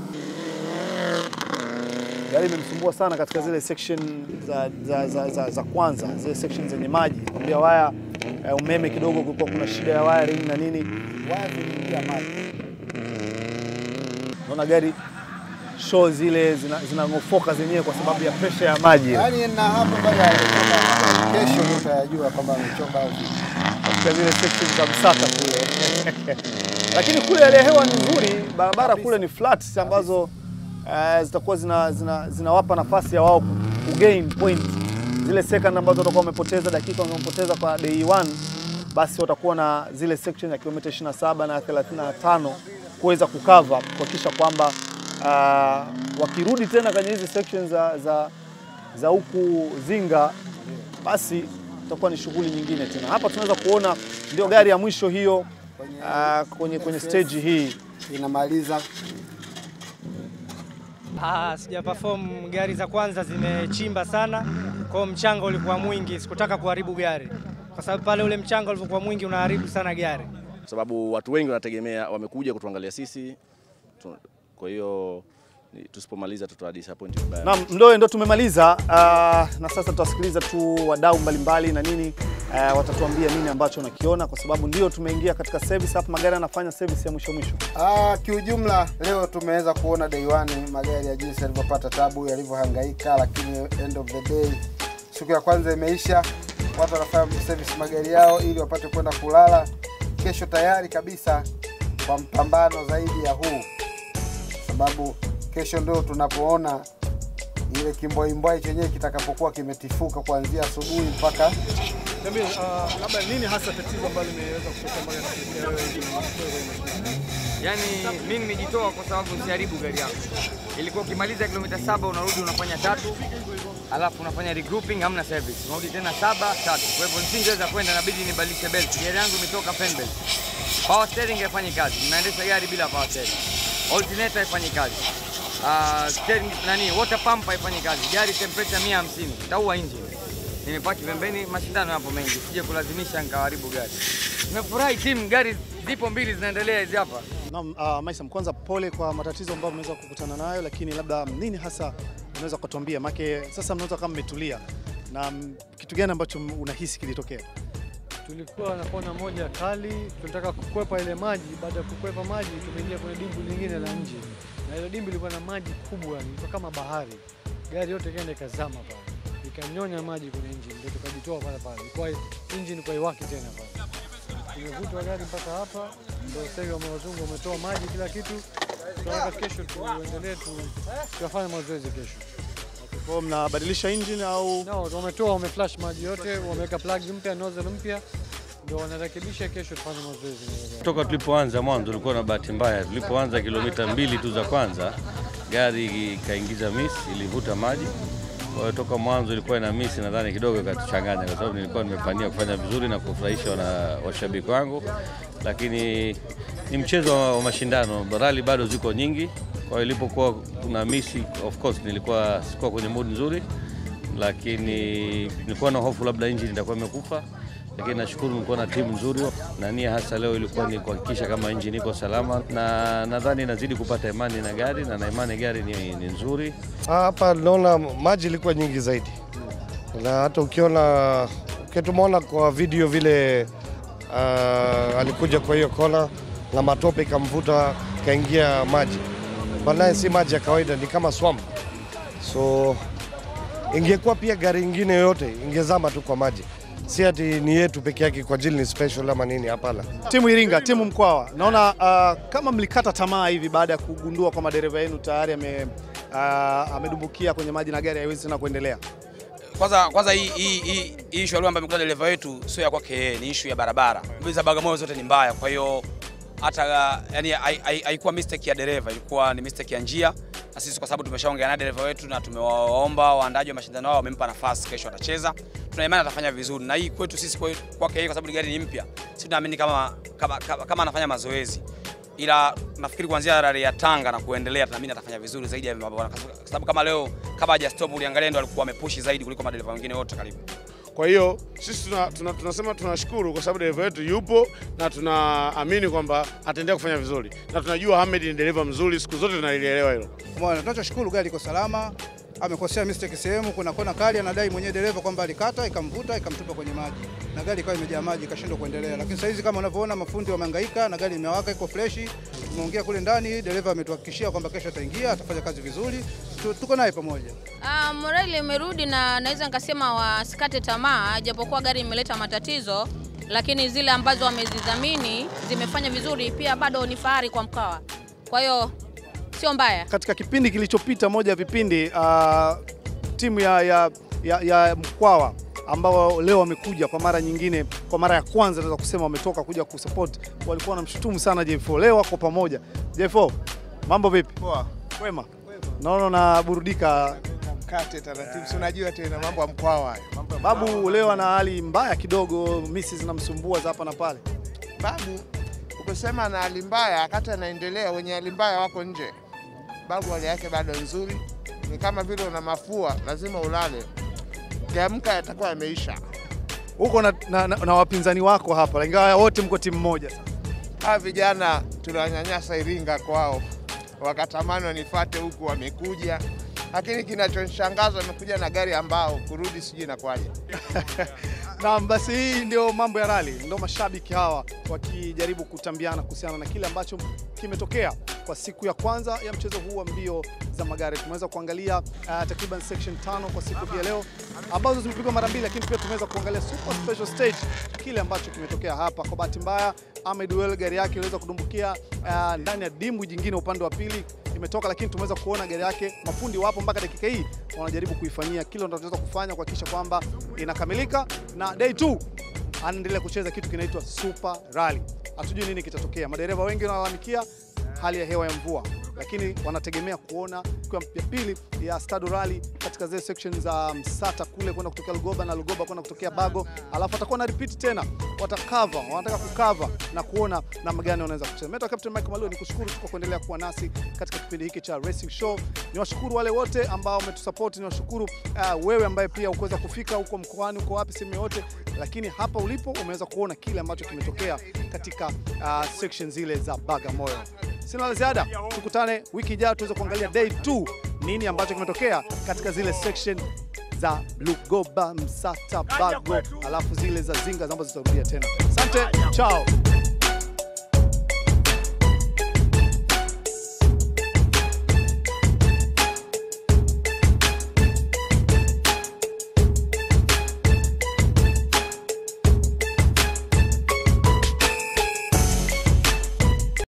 [SPEAKER 1] gari imemsumbua sana katika zile section za, za, za, za, za kwanza, zile section zenye maji, kwambia waya uh, umeme kidogo, kulikuwa kuna shida ya wiring na nini, waya ziliingia maji naona gari show zile zina- zinang'ofoka zenyewe kwa sababu ya presha ya maji ile.
[SPEAKER 13] Yaani na hapo baada ya kwamba kesho ndio utayajua kwamba amechoka au vipi.
[SPEAKER 1] katika zile sections za Msata kule lakini kule hali ya hewa ni nzuri, barabara kule ni flat ambazo uh, zitakuwa zina, zina, zinawapa nafasi ya wao kugain point zile second ambazo watakuwa wamepoteza dakika wamepoteza kwa day 1 basi watakuwa na zile section ya kilomita 27 na 35 kuweza kukava kuhakikisha kwamba uh, wakirudi tena kwenye hizi sections za, za, za huku Zinga basi itakuwa ni shughuli nyingine tena. Hapa tunaweza kuona ndio gari ya mwisho hiyo uh, kwenye, kwenye stage hii
[SPEAKER 13] inamaliza
[SPEAKER 12] Ah, sija perform gari za kwanza zimechimba sana, kwa hiyo mchanga ulikuwa mwingi, sikutaka kuharibu gari kwa sababu pale ule mchanga ulivyokuwa mwingi unaharibu sana gari.
[SPEAKER 8] kwa sababu watu wengi wanategemea, wamekuja kutuangalia sisi, tu- kwa hiyo ni- tusipomaliza tutoa disappoint vibaya.
[SPEAKER 1] Naam, Mloe ndo tumemaliza uh, na sasa tutasikiliza tu wadau mbalimbali na nini uh, watatuambia nini ambacho wanakiona, kwa sababu ndio tumeingia katika service hapa, magari yanafanya service ya mwisho mwisho.
[SPEAKER 13] Ah, kiujumla leo tumeweza kuona day one magari ya jinsi yalivyopata tabu, yalivyohangaika, lakini end of the day, siku ya kwanza imeisha, watu wanafanya service magari yao ili wapate kwenda kulala. Kesho tayari kabisa kwa mpambano zaidi ya huu, sababu kesho ndio tunapoona ile kimbwaimbwai chenyewe kitakapokuwa kimetifuka kuanzia asubuhi mpaka
[SPEAKER 1] Niambie, uh, labda nini hasa tatizo ambalo limeweza kutokea mpaka kufikia wewe
[SPEAKER 22] Yaani mimi nimejitoa kwa sababu nisiharibu gari yangu. Ilikuwa ukimaliza kilomita saba unarudi unafanya tatu, alafu unafanya regrouping, hamna service, unarudi tena saba tatu. Kwa hivyo nisingeweza kwenda, inabidi nibadilishe belt. Gari yangu imetoka fan belt, power steering haifanyi kazi, ninaendesha gari bila power steering, alternator haifanyi kazi, uh, steering nani, water pump haifanyi kazi, gari temperature 150 itaua engine. Nimepaki pembeni, mashindano yapo mengi, sije kulazimisha nikaharibu gari. Nimefurahi timu, gari zipo mbili zinaendelea hizi hapa.
[SPEAKER 1] Naam, uh, Maisam, kwanza pole kwa matatizo ambayo mmeweza kukutana nayo, lakini labda nini hasa unaweza kutuambia? Make sasa mnaweza kama mmetulia na mm, kitu gani ambacho unahisi kilitokea?
[SPEAKER 6] Tulikuwa na kona moja kali, tulitaka kukwepa ile maji. Baada ya kukwepa maji, tumeingia kwenye dimbwi lingine la nje, na ile dimbwi ilikuwa na maji kubwa, ilikuwa kama bahari. Gari yote ikaenda ikazama pale, ikanyonya maji kwenye engine, ndio tukajitoa pale pale, ilikuwa engine kwa iwaki tena pale. Tumevutwa gari mpaka hapa, ndio sasa hivi wazungu wametoa maji kila kitu. Tunataka kesho tuendelee tu, tuyafanye mazoezi kesho.
[SPEAKER 1] Kwa hiyo mnabadilisha engine au?
[SPEAKER 6] No, wametoa wameflash maji yote, wameweka plug mpya, nozzle mpya, ndio wanarekebisha. Kesho tufanye mazoezi na gari.
[SPEAKER 23] Toka tulipoanza mwanzo tulikuwa na bahati mbaya. Tulipoanza kilomita mbili tu za kwanza, gari ikaingiza miss, ilivuta maji. Kwa hiyo toka mwanzo ilikuwa ina miss, nadhani kidogo ikatuchanganya, kwa sababu nilikuwa nimepania kufanya vizuri na kufurahisha wana washabiki wangu, lakini ni mchezo wa wa mashindano, rali bado ziko nyingi. Kwa hiyo ilipokuwa kuna miss, of course nilikuwa sikuwa kwenye mood nzuri, lakini nilikuwa na hofu labda engine itakuwa imekufa lakini nashukuru nilikuwa na timu nzuri na nia hasa leo ilikuwa ni kuhakikisha kama injini iko salama, na nadhani nazidi kupata imani na gari na na imani gari ni, ni nzuri.
[SPEAKER 24] Hapa naona maji ilikuwa nyingi zaidi, na hata ukiona ukitumeona kwa video vile uh, alikuja kwa hiyo kona na matope ikamvuta ikaingia maji, banaye si maji ya kawaida, ni kama swamp. So ingekuwa pia gari ingine yoyote ingezama tu kwa maji, si ati ni yetu peke yake kwa ajili ni special ama nini, hapana.
[SPEAKER 1] Timu Iringa, timu Mkwawa, naona uh, kama mlikata tamaa hivi baada ya kugundua kwamba dereva yenu tayari ame, uh, amedumbukia kwenye maji na gari haiwezi tena kuendelea.
[SPEAKER 25] Kwanza kwanza hii hii hii hii issue ambayo amekuta dereva wetu sio ya kwake yeye, ni issue ya barabara. Mbili za Bagamoyo zote ni mbaya, kwa hiyo hata yani hai- hai- haikuwa mistake ya dereva, ilikuwa ni mistake ya njia, na sisi kwa sababu tumeshaongea na dereva wetu na tumewaomba waandaji wa mashindano hao, wamempa nafasi, kesho atacheza. Tuna imani atafanya vizuri, na hii kwetu sisi kwe- kwake yeye, kwa sababu gari ni mpya, sisi tunaamini kama, kama, kama, kama anafanya mazoezi ila nafikiri kuanzia rali ya Tanga na kuendelea tunaamini atafanya vizuri zaidi ya mabwana, kwa sababu kama leo kama haja stop, uliangalia ndo alikuwa amepushi zaidi kuliko madereva wengine wote karibu.
[SPEAKER 26] Kwa hiyo sisi tuna, tuna, tunasema tunashukuru kwa sababu dereva wetu yupo na tunaamini kwamba ataendelea kufanya vizuri, na tunajua Hamed ni dereva mzuri, siku zote tunalielewa hilo.
[SPEAKER 27] Bwana, tunachoshukuru gari iko salama. Amekosea mistake sehemu, kuna kona kali, anadai mwenyewe dereva kwamba alikata ikamvuta ikamtupa kwenye maji na gari ikawa imejaa maji ikashindwa kuendelea. Lakini sasa hizi kama unavyoona, mafundi wamehangaika na gari imewaka, iko freshi. Tumeongea kule ndani, dereva ametuhakikishia kwamba kesho ataingia, atafanya kazi vizuri. Tu- Tuko naye pamoja.
[SPEAKER 28] Uh, morali imerudi na naweza nikasema wasikate tamaa, japokuwa gari imeleta matatizo,
[SPEAKER 2] lakini zile ambazo wamezidhamini zimefanya vizuri, pia bado ni fahari kwa Mkwawa. Kwa hiyo sio mbaya.
[SPEAKER 1] Katika kipindi kilichopita, moja ya vipindi uh, timu ya, ya, ya, ya Mkwawa ambao leo wamekuja kwa mara nyingine, kwa mara ya kwanza naweza kusema wametoka kuja kusupport, walikuwa wanamshutumu sana J4. Leo wako pamoja. J4, mambo vipi?
[SPEAKER 19] Poa.
[SPEAKER 1] Kwema. Naona unaburudika
[SPEAKER 19] Kate taratibu, si unajua tena mambo ya Mkwawa hayo.
[SPEAKER 1] babu. Leo ana hali mbaya kidogo, misi zinamsumbua za hapa na pale.
[SPEAKER 19] Babu ukisema na hali mbaya, wakati anaendelea, wenye hali mbaya wako nje. Babu hali yake bado nzuri, ni kama vile una mafua, lazima ulale, kiamka yatakuwa yameisha.
[SPEAKER 1] Huko na, na, na, na wapinzani wako hapa, ingawa wote mko timu moja.
[SPEAKER 19] Hawa vijana tuliwanyanyasa Iringa kwao, wakatamani wanifate huku, wamekuja lakini kinachonishangaza wamekuja na gari ambao kurudi sijui inakuwaje.
[SPEAKER 1] Naam, basi hii ndio mambo ya rali, ndio mashabiki hawa wakijaribu kutambiana kuhusiana na kile ambacho kimetokea kwa siku ya kwanza ya mchezo huu wa mbio za magari. Tumeweza kuangalia uh, takriban section tano kwa siku hii ya leo ambazo zimepigwa mara mbili, lakini pia tumeweza kuangalia super special stage, kile ambacho kimetokea hapa. Kwa bahati mbaya, Ahmed Well gari yake iliweza kudumbukia uh, ndani ya dimbwi jingine upande wa pili imetoka, lakini tumeweza kuona gari yake, mafundi wapo mpaka dakika hii wanajaribu kuifanyia kile wanachoweza kufanya kuhakikisha kwamba inakamilika, na day 2 anaendelea kucheza kitu kinaitwa Super Rally. Hatujui nini kitatokea. Madereva wengi wanalalamikia hali ya hewa ya mvua, lakini wanategemea kuona kwa ya pili ya Stado Rally katika zile section za Msata kule kwenda kutokea Lugoba na Lugoba kwenda kutokea Bago, alafu watakuwa na repeat tena, watakava, wanataka kukava na kuona namna gani wanaweza kucheza. Mimi Captain Michael Malua nikushukuru tu kwa kuendelea kuwa nasi katika kipindi hiki cha Racing Show. Niwashukuru wale wote ambao wametusupport, niwashukuru uh, wewe ambaye pia ukuweza kufika huko mkoani, uko wapi sehemu yote, lakini hapa ulipo umeweza kuona kile ambacho kimetokea katika uh, section zile za Bagamoyo. Sina la ziada, tukutane wiki ijayo tuweze kuangalia day 2 nini ambacho kimetokea katika zile section za Lugoba, Msata, Bago, alafu zile za Zinga ambazo zitarudia tena. Asante, chao.